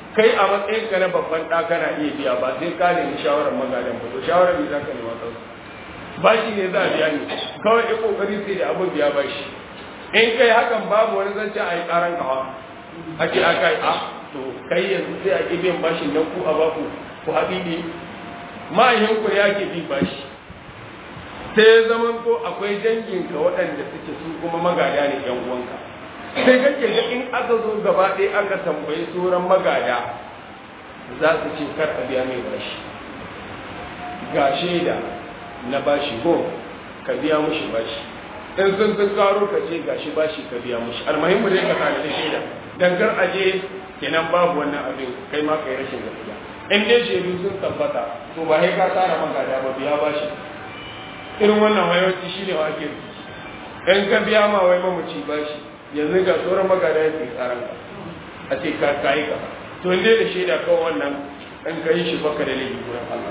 kai a matsayin ka na babban ɗa kana iya biya ba sai ka nemi shawarar magadan ba to shawarar me za ka nema kansu bashi ne za a biya ni kawai ya kokari sai da abin biya bashi in kai hakan babu wani zance a yi karan kawa a ce a kai a to kai yanzu sai a biyan bashin nan ku a baku ku haɗi ne ma'ayyinku ya ke bi bashi sai ya zama ko akwai danginka waɗanda suke su kuma magada ne yan uwanka sai kake ga in aka zo gaba ɗaya aka tambayi sauran magada za su ce kar a biya mai bashi ga shaida na bashi ko ka biya mushi bashi in sun sun karo ka ce gashi bashi ka biya mushi almuhimmu dai ka tare da shaida dan kar aje kenan babu wannan abin kai ma kai rashin gaskiya in dai shaidu sun tabbata to ba sai ka tsara magada ba biya bashi irin wannan wayoci shine wa ake in ka biya ma wai mamuci bashi yanzu ga sauran magada yake tsaran ka a ce ka kai ka to in dai da shaida kawai wannan in ka yi shi baka da laifi wurin Allah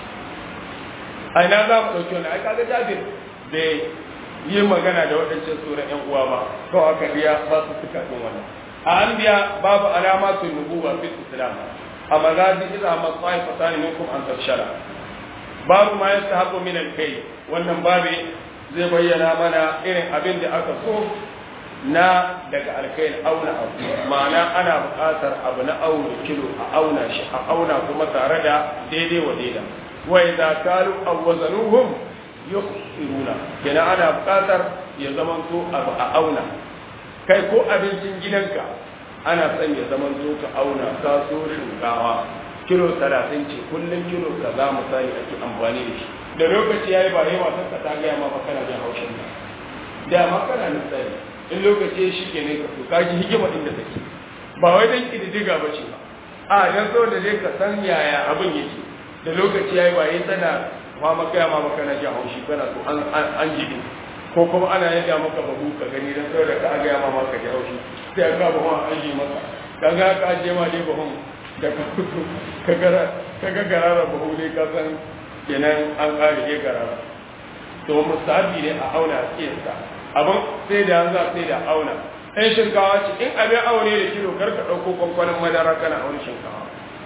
a ina za mu ɗauki wani ai kaga jabir da yi magana da waɗancan tsoron ƴan uwa ba kawai aka biya ba su suka ɗin wannan a an biya babu alama su nubuwa fi islam a magazi iza ma tsawai fasani minkum an tafshara babu ma yasta haƙo min kai wannan babe zai bayyana mana irin abin da aka so na daga alkain auna abu ma'ana ana buƙatar abu na auna kilo a auna shi a auna kuma tare da daidai wa daida wa idza kalu aw wazanuhum yukhsiruna kenan ana buƙatar ya zama to abu a auna kai ko abincin gidanka ana son ya zama to ka auna ka so shinkawa kilo 30 ce kullun kilo kaza misali ake amfani da shi da lokaci yayi ba yawa ta ta ga ma kana jin haushin da ma kana nisani in lokaci shi ke ne ka so ka ji hikima inda take ba wai dan kididdiga ba ce ba a dan so da dai ka san yaya abin yake da lokaci yayi ba yayi tana ma maka ma maka na ji haushi kana so an an jibi ko kuma ana yadda maka babu ka gani dan so da ka ga ma maka ji haushi sai ka ba ma an ji maka kaga ka je ma dai bahon da ka fito ka gara ka ga garara bahu dai ka san kenan an kare ke garara to musabi ne a auna a kiyasta abin sai da yanzu sai da auna ɗan shinkawa ce in abin aune da kilo kar ka ɗauko kwankwanin madara kana auna shinkawa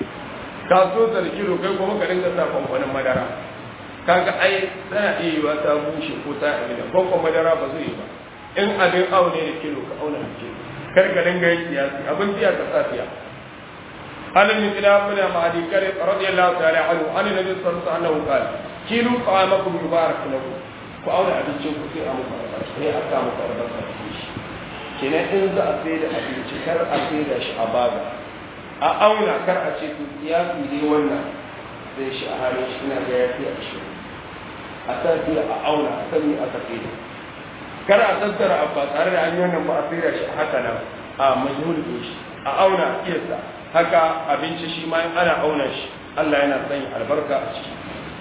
ka so ta da kilo kai kuma ka dinga sa kwankwanin madara kaga ai tana iya yiwa ta bushe ko ta abin da kwankwan madara ba zai yi ba in abin aune da kilo ka auna da kilo kar ka dinga yin siyasi abin siya ka sa siya عن المثلاب بن معدي كرب رضي الله تعالى عنه عن النبي صلى الله عليه وسلم قال كيلوا طعامكم يبارك لكم ku auna abincin ku sai a muku albarka sai a sa muku albarka da shi kenan in za a sai da abinci kar a sai da shi a baga a auna kar a ce ya fi dai wannan sai shi a halin shi na ga ya fi a shi a sa sai a auna a san me aka sai da kar a tattara abu ba tare da an yi wannan ba a sai da shi haka nan a majhul din shi a auna kiyasa haka abinci shi ma in ana auna shi Allah yana sanya albarka a ciki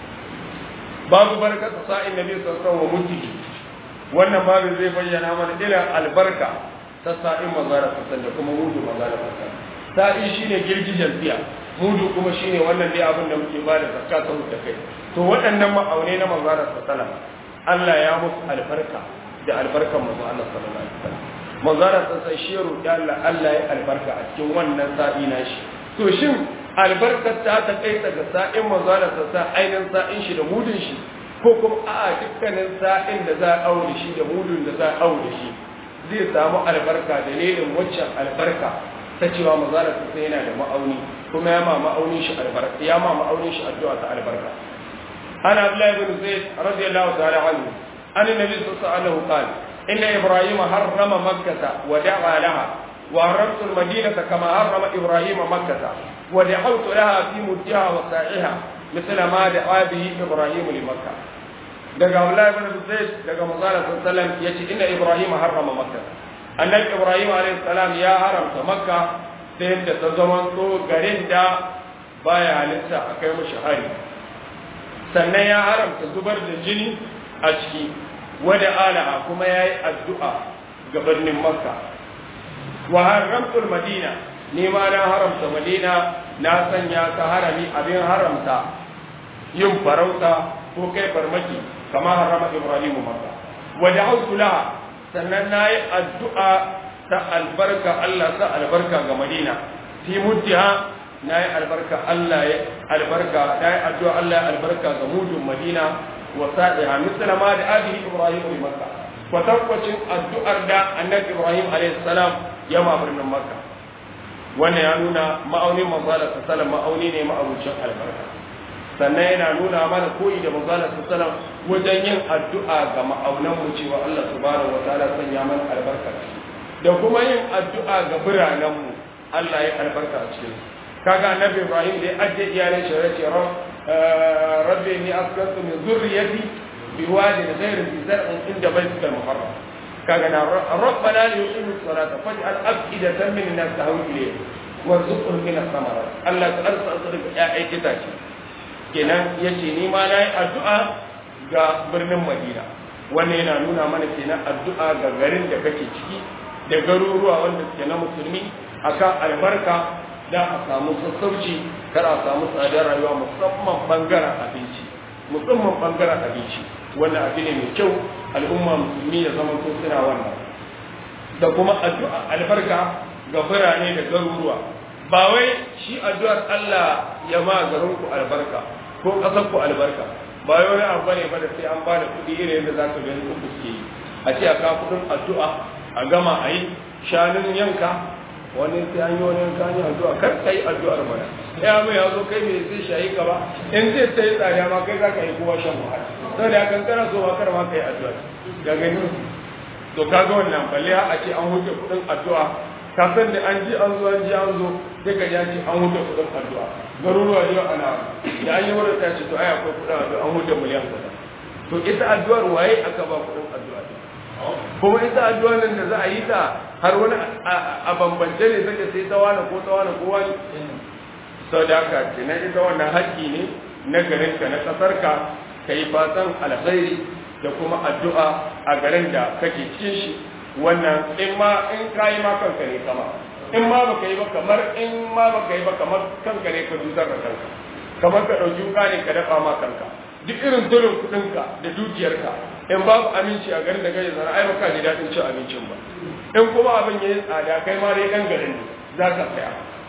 babu barka ta sa'in nabi sallallahu alaihi wasallam wannan babu zai bayyana mana ila albarka ta sa'in manzara sallallahu da kuma mudu manzara sallallahu sa'i shine girgijen tiya mudu kuma shine wannan dai abin da muke bada zakka ta da kai to waɗannan ma'aune na manzara sallallahu Allah ya musu albarka da albarkan manzo Allah sallallahu alaihi wasallam manzara sallallahu shi roƙi Allah Allah ya albarka a cikin wannan sa'i na shi to shin albarkar ta ta kai daga sa'in manzana ta sa ainihin sa'in shi da mudun shi ko kuma a dukkanin sa'in da za a aure shi da mudun da za a aure shi zai samu albarka dalilin waccan albarka ta cewa manzana ta sai yana da ma'auni kuma ya ma ma'aunin shi albarka ya ma ma'aunin shi addu'a ta albarka ana abdullahi ibn zaid radiyallahu ta'ala anhu an nabi sallallahu alaihi wasallam inna ibrahima harrama makkah wa da'a laha وهرمت المدينة كما هرم إبراهيم مكة ودعوت لها في مدها وسائها مثل ما دعا به إبراهيم لمكة daga Abdullahi ibn Zaid daga Manzala sallallahu alaihi yace inna Ibrahim harrama Makka annabi Ibrahim alaihi salam ya haramta Makka da yadda ta zama to garin da baya halitta a kai mushi hari sannan ya haramta zubar da jini a ciki wada alaha kuma yayi addu'a ga birnin Makka wa haramtul madina ni ma na haramta madina na sanya ta harami abin haramta yin farauta ko kai farmaki kama harama ibrahimu maka wa da'awtu laha sannan nayi addu'a ta albarka Allah ta albarka ga madina fi muddiha na yi albarka Allah ya albarka na yi addu'a Allah ya albarka ga mudun Madina wa sa'iha misala ma da abihi Ibrahim bi Makka kwatankwacin addu'ar da annabi Ibrahim alaihi salam ya ma birnin Makka wannan ya nuna ma'aunin manzala sallallahu ma'auni ne ma'abucin albarka sannan yana nuna mana koyi da manzala sallallahu wajen yin addu'a ga ma'aunan mu cewa Allah subhanahu wa ta'ala sanya mana albarka da kuma yin addu'a ga biranen mu Allah ya albarka a cikin kaga annabi Ibrahim da ya ajiye iyalin shi ya ce rabbi inni askantu min zurriyati biwadin ghayri zi zar'in inda baytikal muharram kaga na rabbana li yuqimu as-salata faj'al af'idatan min an-nas tahwi ilayhi warzuqhum min ath-thamarat Allah ta arsa sadaka ya aikata ce kenan yace ni ma nayi addu'a ga birnin Madina wannan yana nuna mana kenan addu'a ga garin da kake ciki da garuruwa wanda suke na musulmi akan albarka da a samu sassauci kar a samu tsadar rayuwa musamman bangaren abinci musamman bangaren abinci wannan abu ne mai kyau al'umma musulmi ya zama so suna wannan da kuma addu'a albarka ga birane da garuruwa ba wai shi addu'ar Allah ya ma garin ku albarka ko ƙasar ku albarka ba wai wani abu ne ba da sai an ba da kuɗi irin yadda za ka gani kuɗi suke yi a ce a ka kuɗin addu'a a gama a yi shanun yanka wani sai an yi wani yanka ne addu'a kar ka yi addu'ar mana ya mai ya zo kai mai zai shayi ka ba in zai sai tsada ma kai za ka yi kowa shan wahala sau da kan kana so ma kar ma ka yi addu'a ya gani to kaga wannan balle a ce an huce kuɗin addu'a ka san da an ji an zo an ji an zo sai ka ji an ce an huce kuɗin addu'a garuruwa yau ana da an yi wurin ta ce to ai akwai kuɗin addu'a an huce miliyan kaza to ita addu'ar waye aka ba kuɗin addu'a kuma ita addu'a nan da za a yi ta har wani a bambance ne sake sai ta wani ko ta wani ko wani sau da haka kenan ita wannan haƙƙi ne na garinka na ƙasarka ka yi fatan alkhairi da kuma addu'a a garin da kake cikin shi wannan in ma in ka yi ma kanka ne kama in ma baka yi ba kamar in ma baka yi ba kamar kanka ne ka dusar da kanka kamar ka ɗauki wuka ne ka dafa ma kanka duk irin tulun kuɗinka da dukiyarka in babu aminci a garin da kai zara ai baka ji daɗin cin abincin ba in kuma abin ya yi tsada kai ma dai ɗan garin ne za ka saya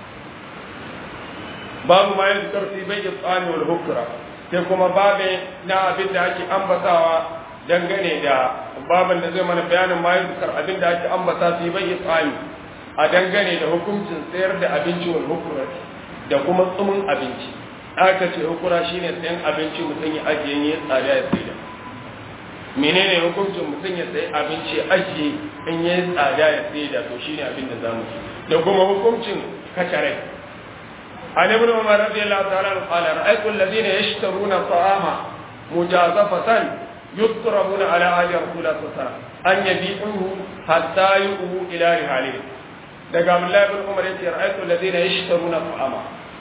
babu ma yin karfi bai yi tsani wal hukura sai kuma babe na abin da ake ambatawa dangane da babin da zai mana bayanin ma yin abin da ake ambata su bai yi tsani a dangane da hukuncin sayar da abinci wal hukura da kuma tsumin abinci aka ce hukura shine sayan abinci mutum ya ajiye ya tsada ya saida menene hukuncin mutum ya sayi abinci ajiye in ya tsada ya saida to shine abin da zamu ci da kuma hukuncin kacare عن ابن عمر رضي الله تعالى عنه قال رأيت الذين يشترون الطعام مجازفة يضربون على عهد رسول الله صلى الله عليه وسلم أن يبيعوه حتى يؤوه إلى رحالهم daga Abdullahi bin Umar yace ra'aytu alladhina yashtaruna ta'ama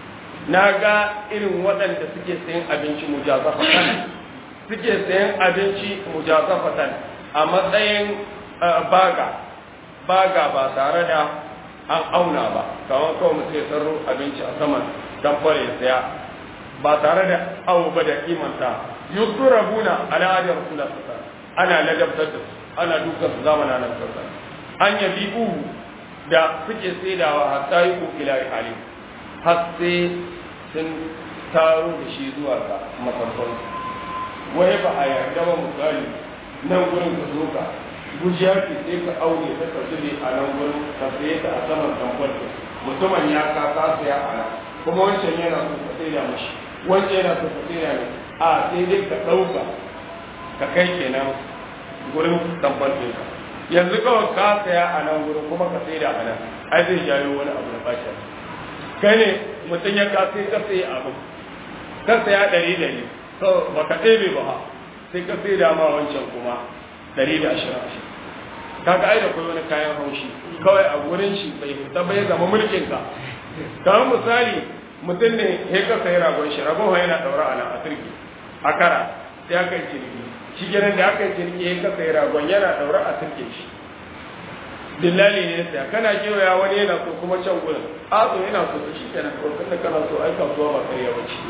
naga irin waɗanda suke sayan abinci mujazafatan suke sayan abinci mujazafatan a matsayin baga baga ba tare da an auna ba kamar kawai mutum ya sarro abinci a saman dan fara ya saya ba tare da awo ba da kimanta yusurabuna ala hadi rasulullah sallallahu ana ladabtar da su ana dukan su zamanin nan sallallahu an yabi uhu da suke saidawa hatta yi ko ila hali har sai sun taro da shi zuwa ga masarfan wai ba a yarda ba misali nan gurin ka zo ka gujiya ce sai ka aure ta ka zube a nan gurin ka saye ta a saman tambar mutumin ya ka ka saya a nan kuma wancan yana so ka saida mashi wancan yana so ka saida ne a sai dai ka ɗauka ka kai kenan gurin tambar ɗinka yanzu kawai ka saya a nan gurin kuma ka saida a nan ai zai jayo wani abu da bashi kai ne mutum ya ka sai ka sayi abu ka saya ɗari ɗari to ba ka ɗebe ba sai ka saida ma wancan kuma ɗari da ashirin ashirin kaga ai da kai wani kayan haushi kawai a gurin shi bai fita bai zama mulkin ka kamar misali mutum ne ya ka sayi ragon shi ragon yana ɗaura a nan a turki a kara sai aka yi ciniki shi kenan da aka yi ciniki ya ka sayi ragon yana ɗaura a turke shi dillali ne sai kana kewaya wani yana so kuma can gurin a so yana so shi kenan kawai tunda kana so ai kasuwa ba karya ba ce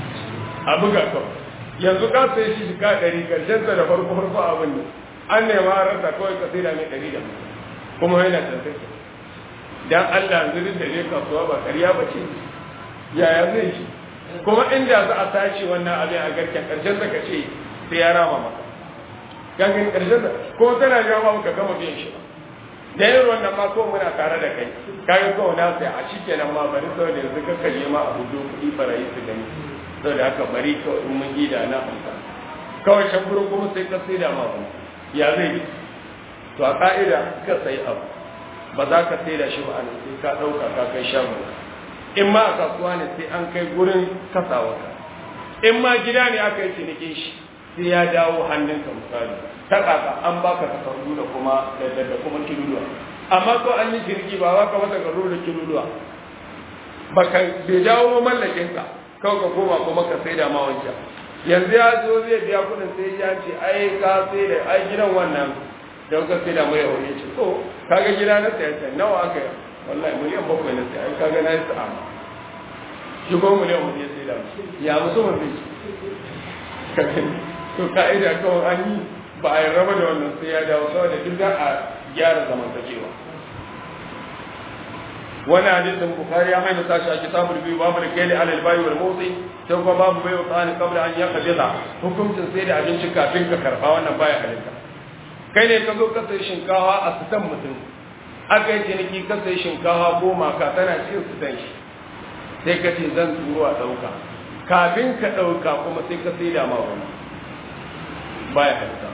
a buga kawai yanzu ka sai shi ka ɗari karshen sa da farko farko abin ne an nema rasa kawai ka sai da mai ɗari da kuma yana tantance dan Allah zirin da zai kasuwa ba ƙarya ba ce yaya zai shi kuma inda za a tashi wannan abin a garken ƙarshen ka ce sai ya rama maka gangan ƙarshen da kuma tana jawo maka gama biyan shi ba da yin wannan ma ko muna tare da kai kayan kawo na sai a shi kenan ma bari sau da yanzu ka kalle ma a hudu kuɗi barayi su gani sau da haka bari kawai in mun gida na amsa kawai shan gurin kuma sai ka sai da ma ba ya zai yi to a ka'ida ka sai abu ba za ka sai da shi ba a nan sai ka ɗauka ka kai shagon in ma a kasuwa ne sai an kai gurin kasawa in ma gida ne aka yi cinikin shi sai ya dawo hannunka misali ta kaka an baka takardu da kuma da kuma kiluluwa amma ko an yi ciniki ba baka mata takardu da kiluluwa baka bai dawo mallakin ka kawai ka koma kuma ka sai da ma wancan yanzu ya zo zai biya kuɗin sai ya ce ai ka sai da ai gidan wannan da ka sai da mai wani ce to kaga gida na sai sai nawa aka yi wallahi miliyan bakwai na sai ai kaga na yi sa'a shi ko miliyan hudu ya sai da ya musu mun sai to ka'ida kawai an yi ba a yi raba da wannan sai ya dawo saboda duk za a gyara zamantakewa wani hadisin bukari ya haina sashi a kitabul biyu babu da kai alal bayi wal motsi sai kuma babu bai wa tsani kabla an ya kabila hukuncin sai da abinci kafin ka karba wannan baya halitta kai ne ka zo ka sai shinkawa a sitan mutum aka yi ciniki ka sai shinkawa goma ka tana cikin sitan shi sai ka ce zan turo a ɗauka kafin ka ɗauka kuma sai ka sai da ma wani baya halitta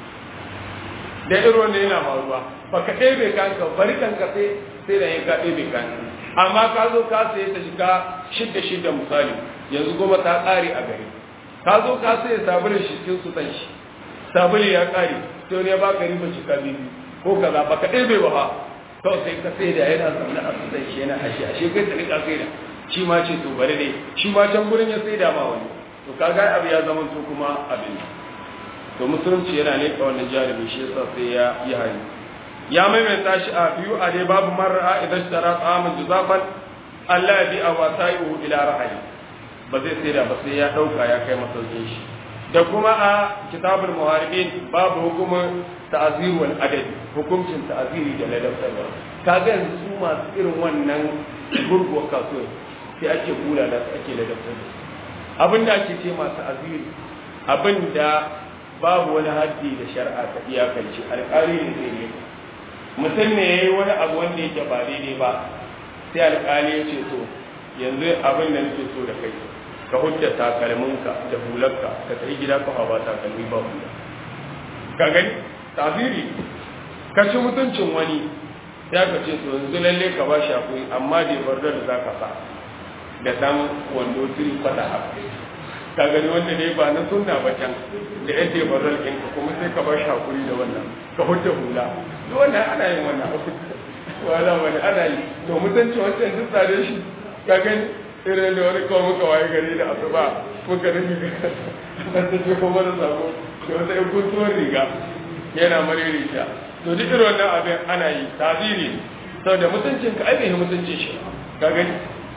da irin wanda yana faruwa ba ka ɗebe kanka bari kanka sai sai da ya ka ɗebe kanka amma ka zo ka sai ta shiga shidda shidda misali yanzu goma ta ƙare a gari ka zo ka sai sabulin shi cikin su shi sabulin ya ƙare sai wani ya baka riba cika bibi ko kaza ba ka ɗebe ba ha kawai sai ka sai da yana zaune a sutan shi yana ashe ashe kai ta rika sai da shi ma ce to bari ne shi ma can gurin ya sai da ma wani to kaga abu ya zama to kuma abin to musulunci yana ne ka wannan jarumi shi yasa sai ya yi hari ya maimaita shi a biyu a dai babu mar'a idan tara tsamin juzafan Allah ya bi a wasai'u ila ra'ayi ba zai sai da ba sai ya dauka ya kai masaukin shi da kuma a kitabul muharibin babu hukumin ta'zir wal adad hukuncin ta'ziri da ladabtarwa kaga yanzu su masu irin wannan gurguwar kasuwa sai ake kula da su ake ladabtar da su abinda ake ce masu aziri abinda babu wani haddi da shari'a ta iyakance alƙali ne zai yi mutum ne ya yi wani abu wanda yake ba daidai ba sai alƙali ya ce to yanzu abin da nake so da kai ka hujja takalminka da hularka ka kai gida ka ba takalmi ba hula ka gani tafiri ka ci mutuncin wani ya ka ce to yanzu lalle ka ba shi akwai amma da bar da za ka sa da dan wando tiri fada haka ka gani wanda ne ba na sunna ba can da yadda ba zalkin ka kuma sai ka bar shi hakuri da wannan ka hujja hula duk wannan ana yin wannan abu wala wani ana yi to mutunci wancan duk tsare shi ka gani irin da wani kawai muka waye gari da asuba muka rufe ka ta ce kuma da sabo da wata yan guntuwar riga yana mariri ta to duk irin wannan abin ana yi tabiri saboda mutuncin ka ai mutuncin shi ka gani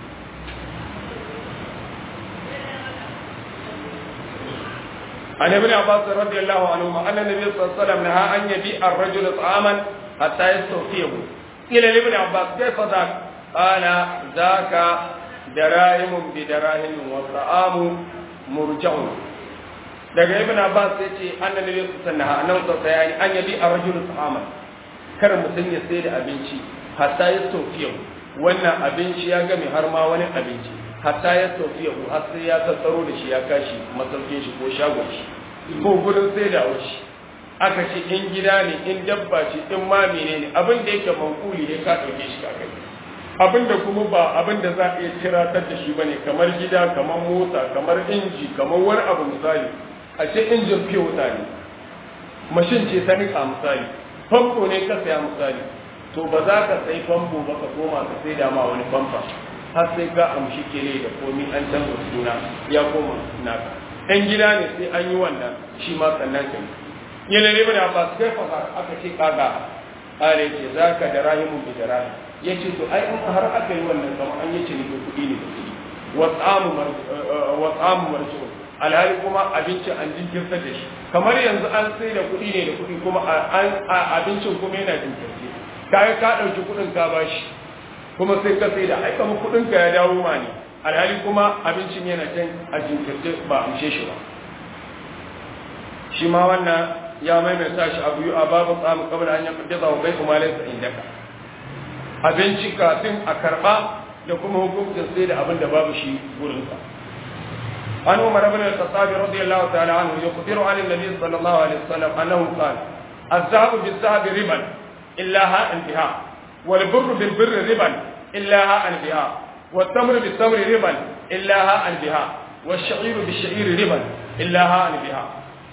عن ابن عباس رضي الله عنهما أن النبي صلى الله عليه وسلم نهى أن يبيع الرجل طعاما حتى يستوفيه قيل لابن عباس كيف ذاك؟ قال ذاك دراهم بدراهم والطعام مرجع daga ibn abbas ya ce annabi ne sanna nan sa bayani an yabi ar-rajul ta'ama kar mutum ya sai da abinci hatta ya sofiya wannan abinci ya game har ma wani abinci hatta ya sofiya har sai ya tattaro da shi ya kashi masaukin shi ko shagon shi ko gurin sai da shi aka ce in gida ne in dabba ce in ma menene abin da yake mankuli ne ka dauke shi ka kai abin da kuma ba abin da za a iya tiratar da shi bane kamar gida kamar mota kamar inji kamar wani abu misali a ce injin fiye wuta ne mashin ce ta nika misali famfo ne ka saya misali to ba za ka sai famfo ba ka koma ka sai da ma wani famfa har sai ka amshi kele da komi an canza suna ya koma naka ɗan gida ne sai an yi wannan shi ma sannan ka yi yana ne bane ba su kai fa aka ce kaga are ce za ka da rahimun bi da rahim ya ce to ai in har aka yi wannan kamar an yi ciniki kuɗi ne da kuɗi wa tsamu marji'un alhali kuma abincin an jinkirta da shi kamar yanzu an sai da kuɗi ne da kuɗi kuma abincin kuma yana jinkirce kayan ka ɗauki kuɗin ka bashi kuma sai ka sai da ai kamar kudin ka ya dawo ma ne alhali kuma abincin yana can a jinkirce ba amshe shi ba shi ma wannan ya maimaita shi abu a babu tsamu kamar an yi kudin wa bai kuma laisa indaka abinci kafin a karba da kuma hukuncin sai da abin da babu shi gurinsa عن عمر بن الخطاب رضي الله تعالى عنه يخبر عن النبي صلى الله عليه وسلم انه قال الذهب بالذهب ربا الا ها انتهاء والبر بالبر ربا الا ها انتهاء والتمر بالتمر ربا الا ها انتهاء والشعير بالشعير ربا الا ها انتهاء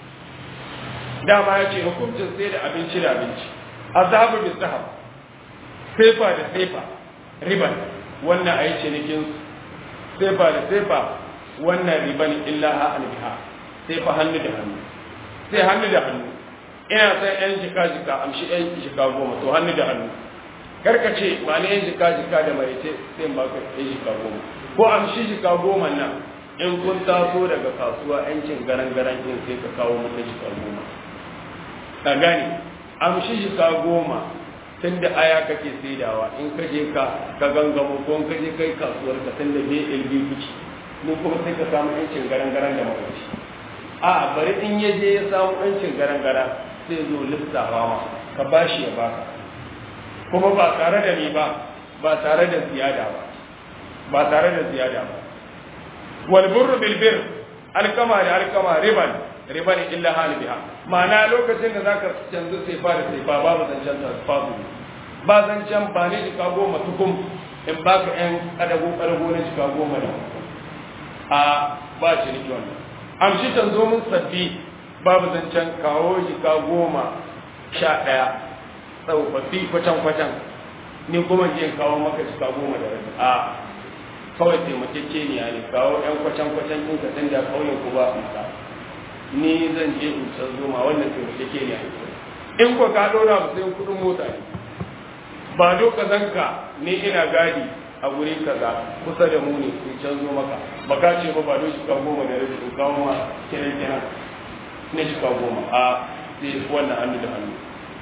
dama ya ce hukuncin sai da abinci da abinci azhabu bi zahab sefa da sefa riban wannan a yi cinikin sefa da sefa wannan riban illa ha albiha sai fa hannu da hannu sai hannu da hannu ina sai yan jika jika amshi yan jika goma to hannu da hannu karka ce ba ne yan jika jika da mai ce sai in baka yan jika goma ko amshi jika goma nan in kun taso daga kasuwa yancin garan garan din sai ka kawo mata jika goma ka gane amshi jika goma tun da aya kake saidawa in ka je ka ka gangamo ko in ka je kai kasuwar ka tun da BLB kuci mu kuma sai ka samu yancin garan-garan da makwabci a bari in ya je ya samu yancin garan-garan sai zo lissafa ma ka bashi ya baka kuma ba tare da ni ba ba tare da ziyada ba ba tare da ziyada ba wal burru bil bir alkama da alkama riban riban illa hal biha ma'ana lokacin da zaka canzu sai fa da sai fa babu zancen tasfazu ba zancen ba ne jika goma tukum in baka yan kadago kadago na jika goma da a ba ciniki wannan amshi can zo mun sabbi babu zancen kawo jika goma sha ɗaya tsofaffi kwacan-kwacan ni kuma je kawo maka jika goma da rabi a kawai taimakekeniya ne kawo yan kwacan-kwacan ɗin ka san da kauyen ku ba amsa ni zan je in san zoma wannan taimakekeniya ne in ko ka ɗora ba sai kuɗin mota ne ba doka zanka ni ina gadi a guri kaza kusa da mu ne in canzo maka ba ka ce ba ba don shika goma da rabi in kawo ma kiran kiran na shika goma a sai wannan hannu da hannu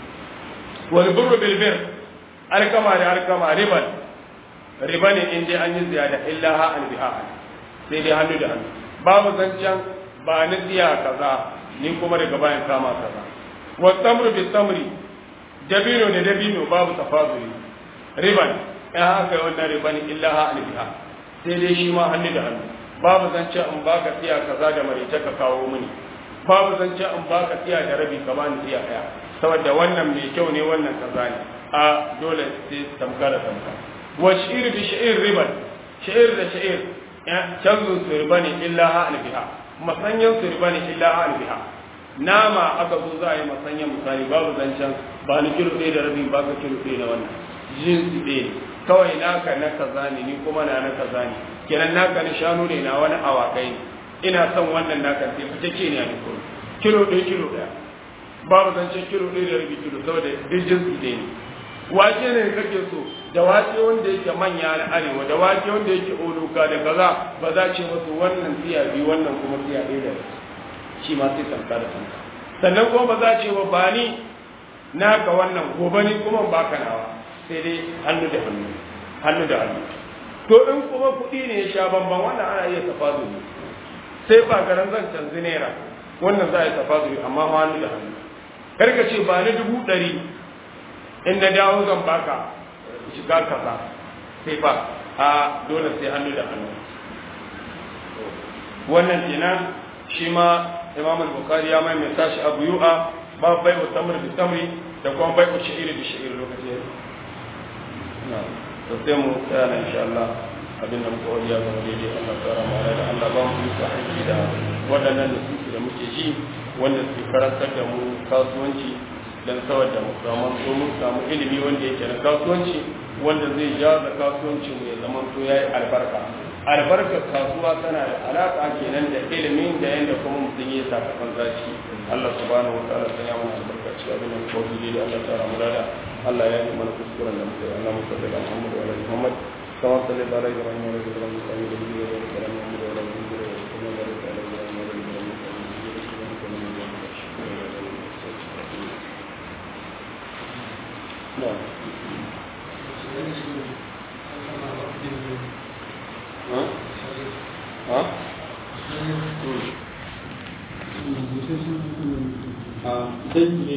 wal burru bil bir alkama da alkama riban riba ne in dai an yi ziyada illa ha an biha sai dai hannu da hannu babu zancen ba ni tsiya kaza ni kuma daga bayan kama kaza wa tamru bi tamri dabino da dabino babu tafazuli riban in haka yi wannan riba ne illa ha albiha sai dai shi ma hannu da hannu babu zance in baka tsiya kaza da marice ka kawo mini babu zance in baka tsiya da rabi ka bani tsiya daya saboda wannan mai kyau ne wannan kaza ne a dole sai tamka da tamka wa shi'ir bi shi'ir riban shi'ir da shi'ir canzun su riba ne illa ha albiha masanyan su riba ne illa ha albiha nama aka zo za a yi masanyan misali babu zancen ba ni kilo ɗaya da rabi ba ka kilo ɗaya da wannan jinsi ɗaya ne kawai naka na kaza ne ni kuma na na kaza ne kenan naka na shanu ne na wani awakai ne ina son wannan naka sai fice ke ne a duk kilo ɗaya kilo ɗaya babu zancen kilo ɗaya da rabi kilo saboda duk jinsi ɗaya ne wake ne kake so da wake wanda yake manya na arewa da wake wanda yake oluka da kaza ba za ce wasu wannan tsiya biyu wannan kuma tsiya ɗaya da shi ma sai tamka da tamka sannan kuma ba za ce wa ba ni naka wannan gobe ni kuma ba ka nawa sai dai hannu da hannu hannu da hannu to in kuma kuɗi ne ya sha bamban wannan ana iya tafazuli sai ba garan zan canzi naira wannan za a yi tafazuli amma hannu da hannu kar ka ce ba ni dubu ɗari in na dawo zan baka shiga kaza sai ba a dole sai hannu da hannu wannan kenan shi ma imam al-bukhari ya maimaita shi abu yu'a ba bai wa tamr bi tamri da kuma bai wa shi'iri bi shi'iri lokaci na to sai mu tsaya na insha Allah abin da muka wadiya ga daidai Allah tsara mu da Allah ba mu yi aiki da waɗannan nususi da muke ji wanda suke karantar da mu kasuwanci dan saboda mu samu so mun samu ilimi wanda yake na kasuwanci wanda zai jaza kasuwancin mu ya zama to yayi albarka albarkar kasuwa tana da alaka kenan da ilimin da yanda kuma mutum ya saka zaci Allah subhanahu wa ta'ala sanya mana albarkaci abin da muka wadi da Allah tsara mu da Allah ya yi mana kuskuren da muke Allah mu salli ala Muhammad wa ala Muhammad kama salli ala Ibrahim wa ala Ibrahim wa ala Ibrahim wa ala Muhammad wa ala Ibrahim نعم dangi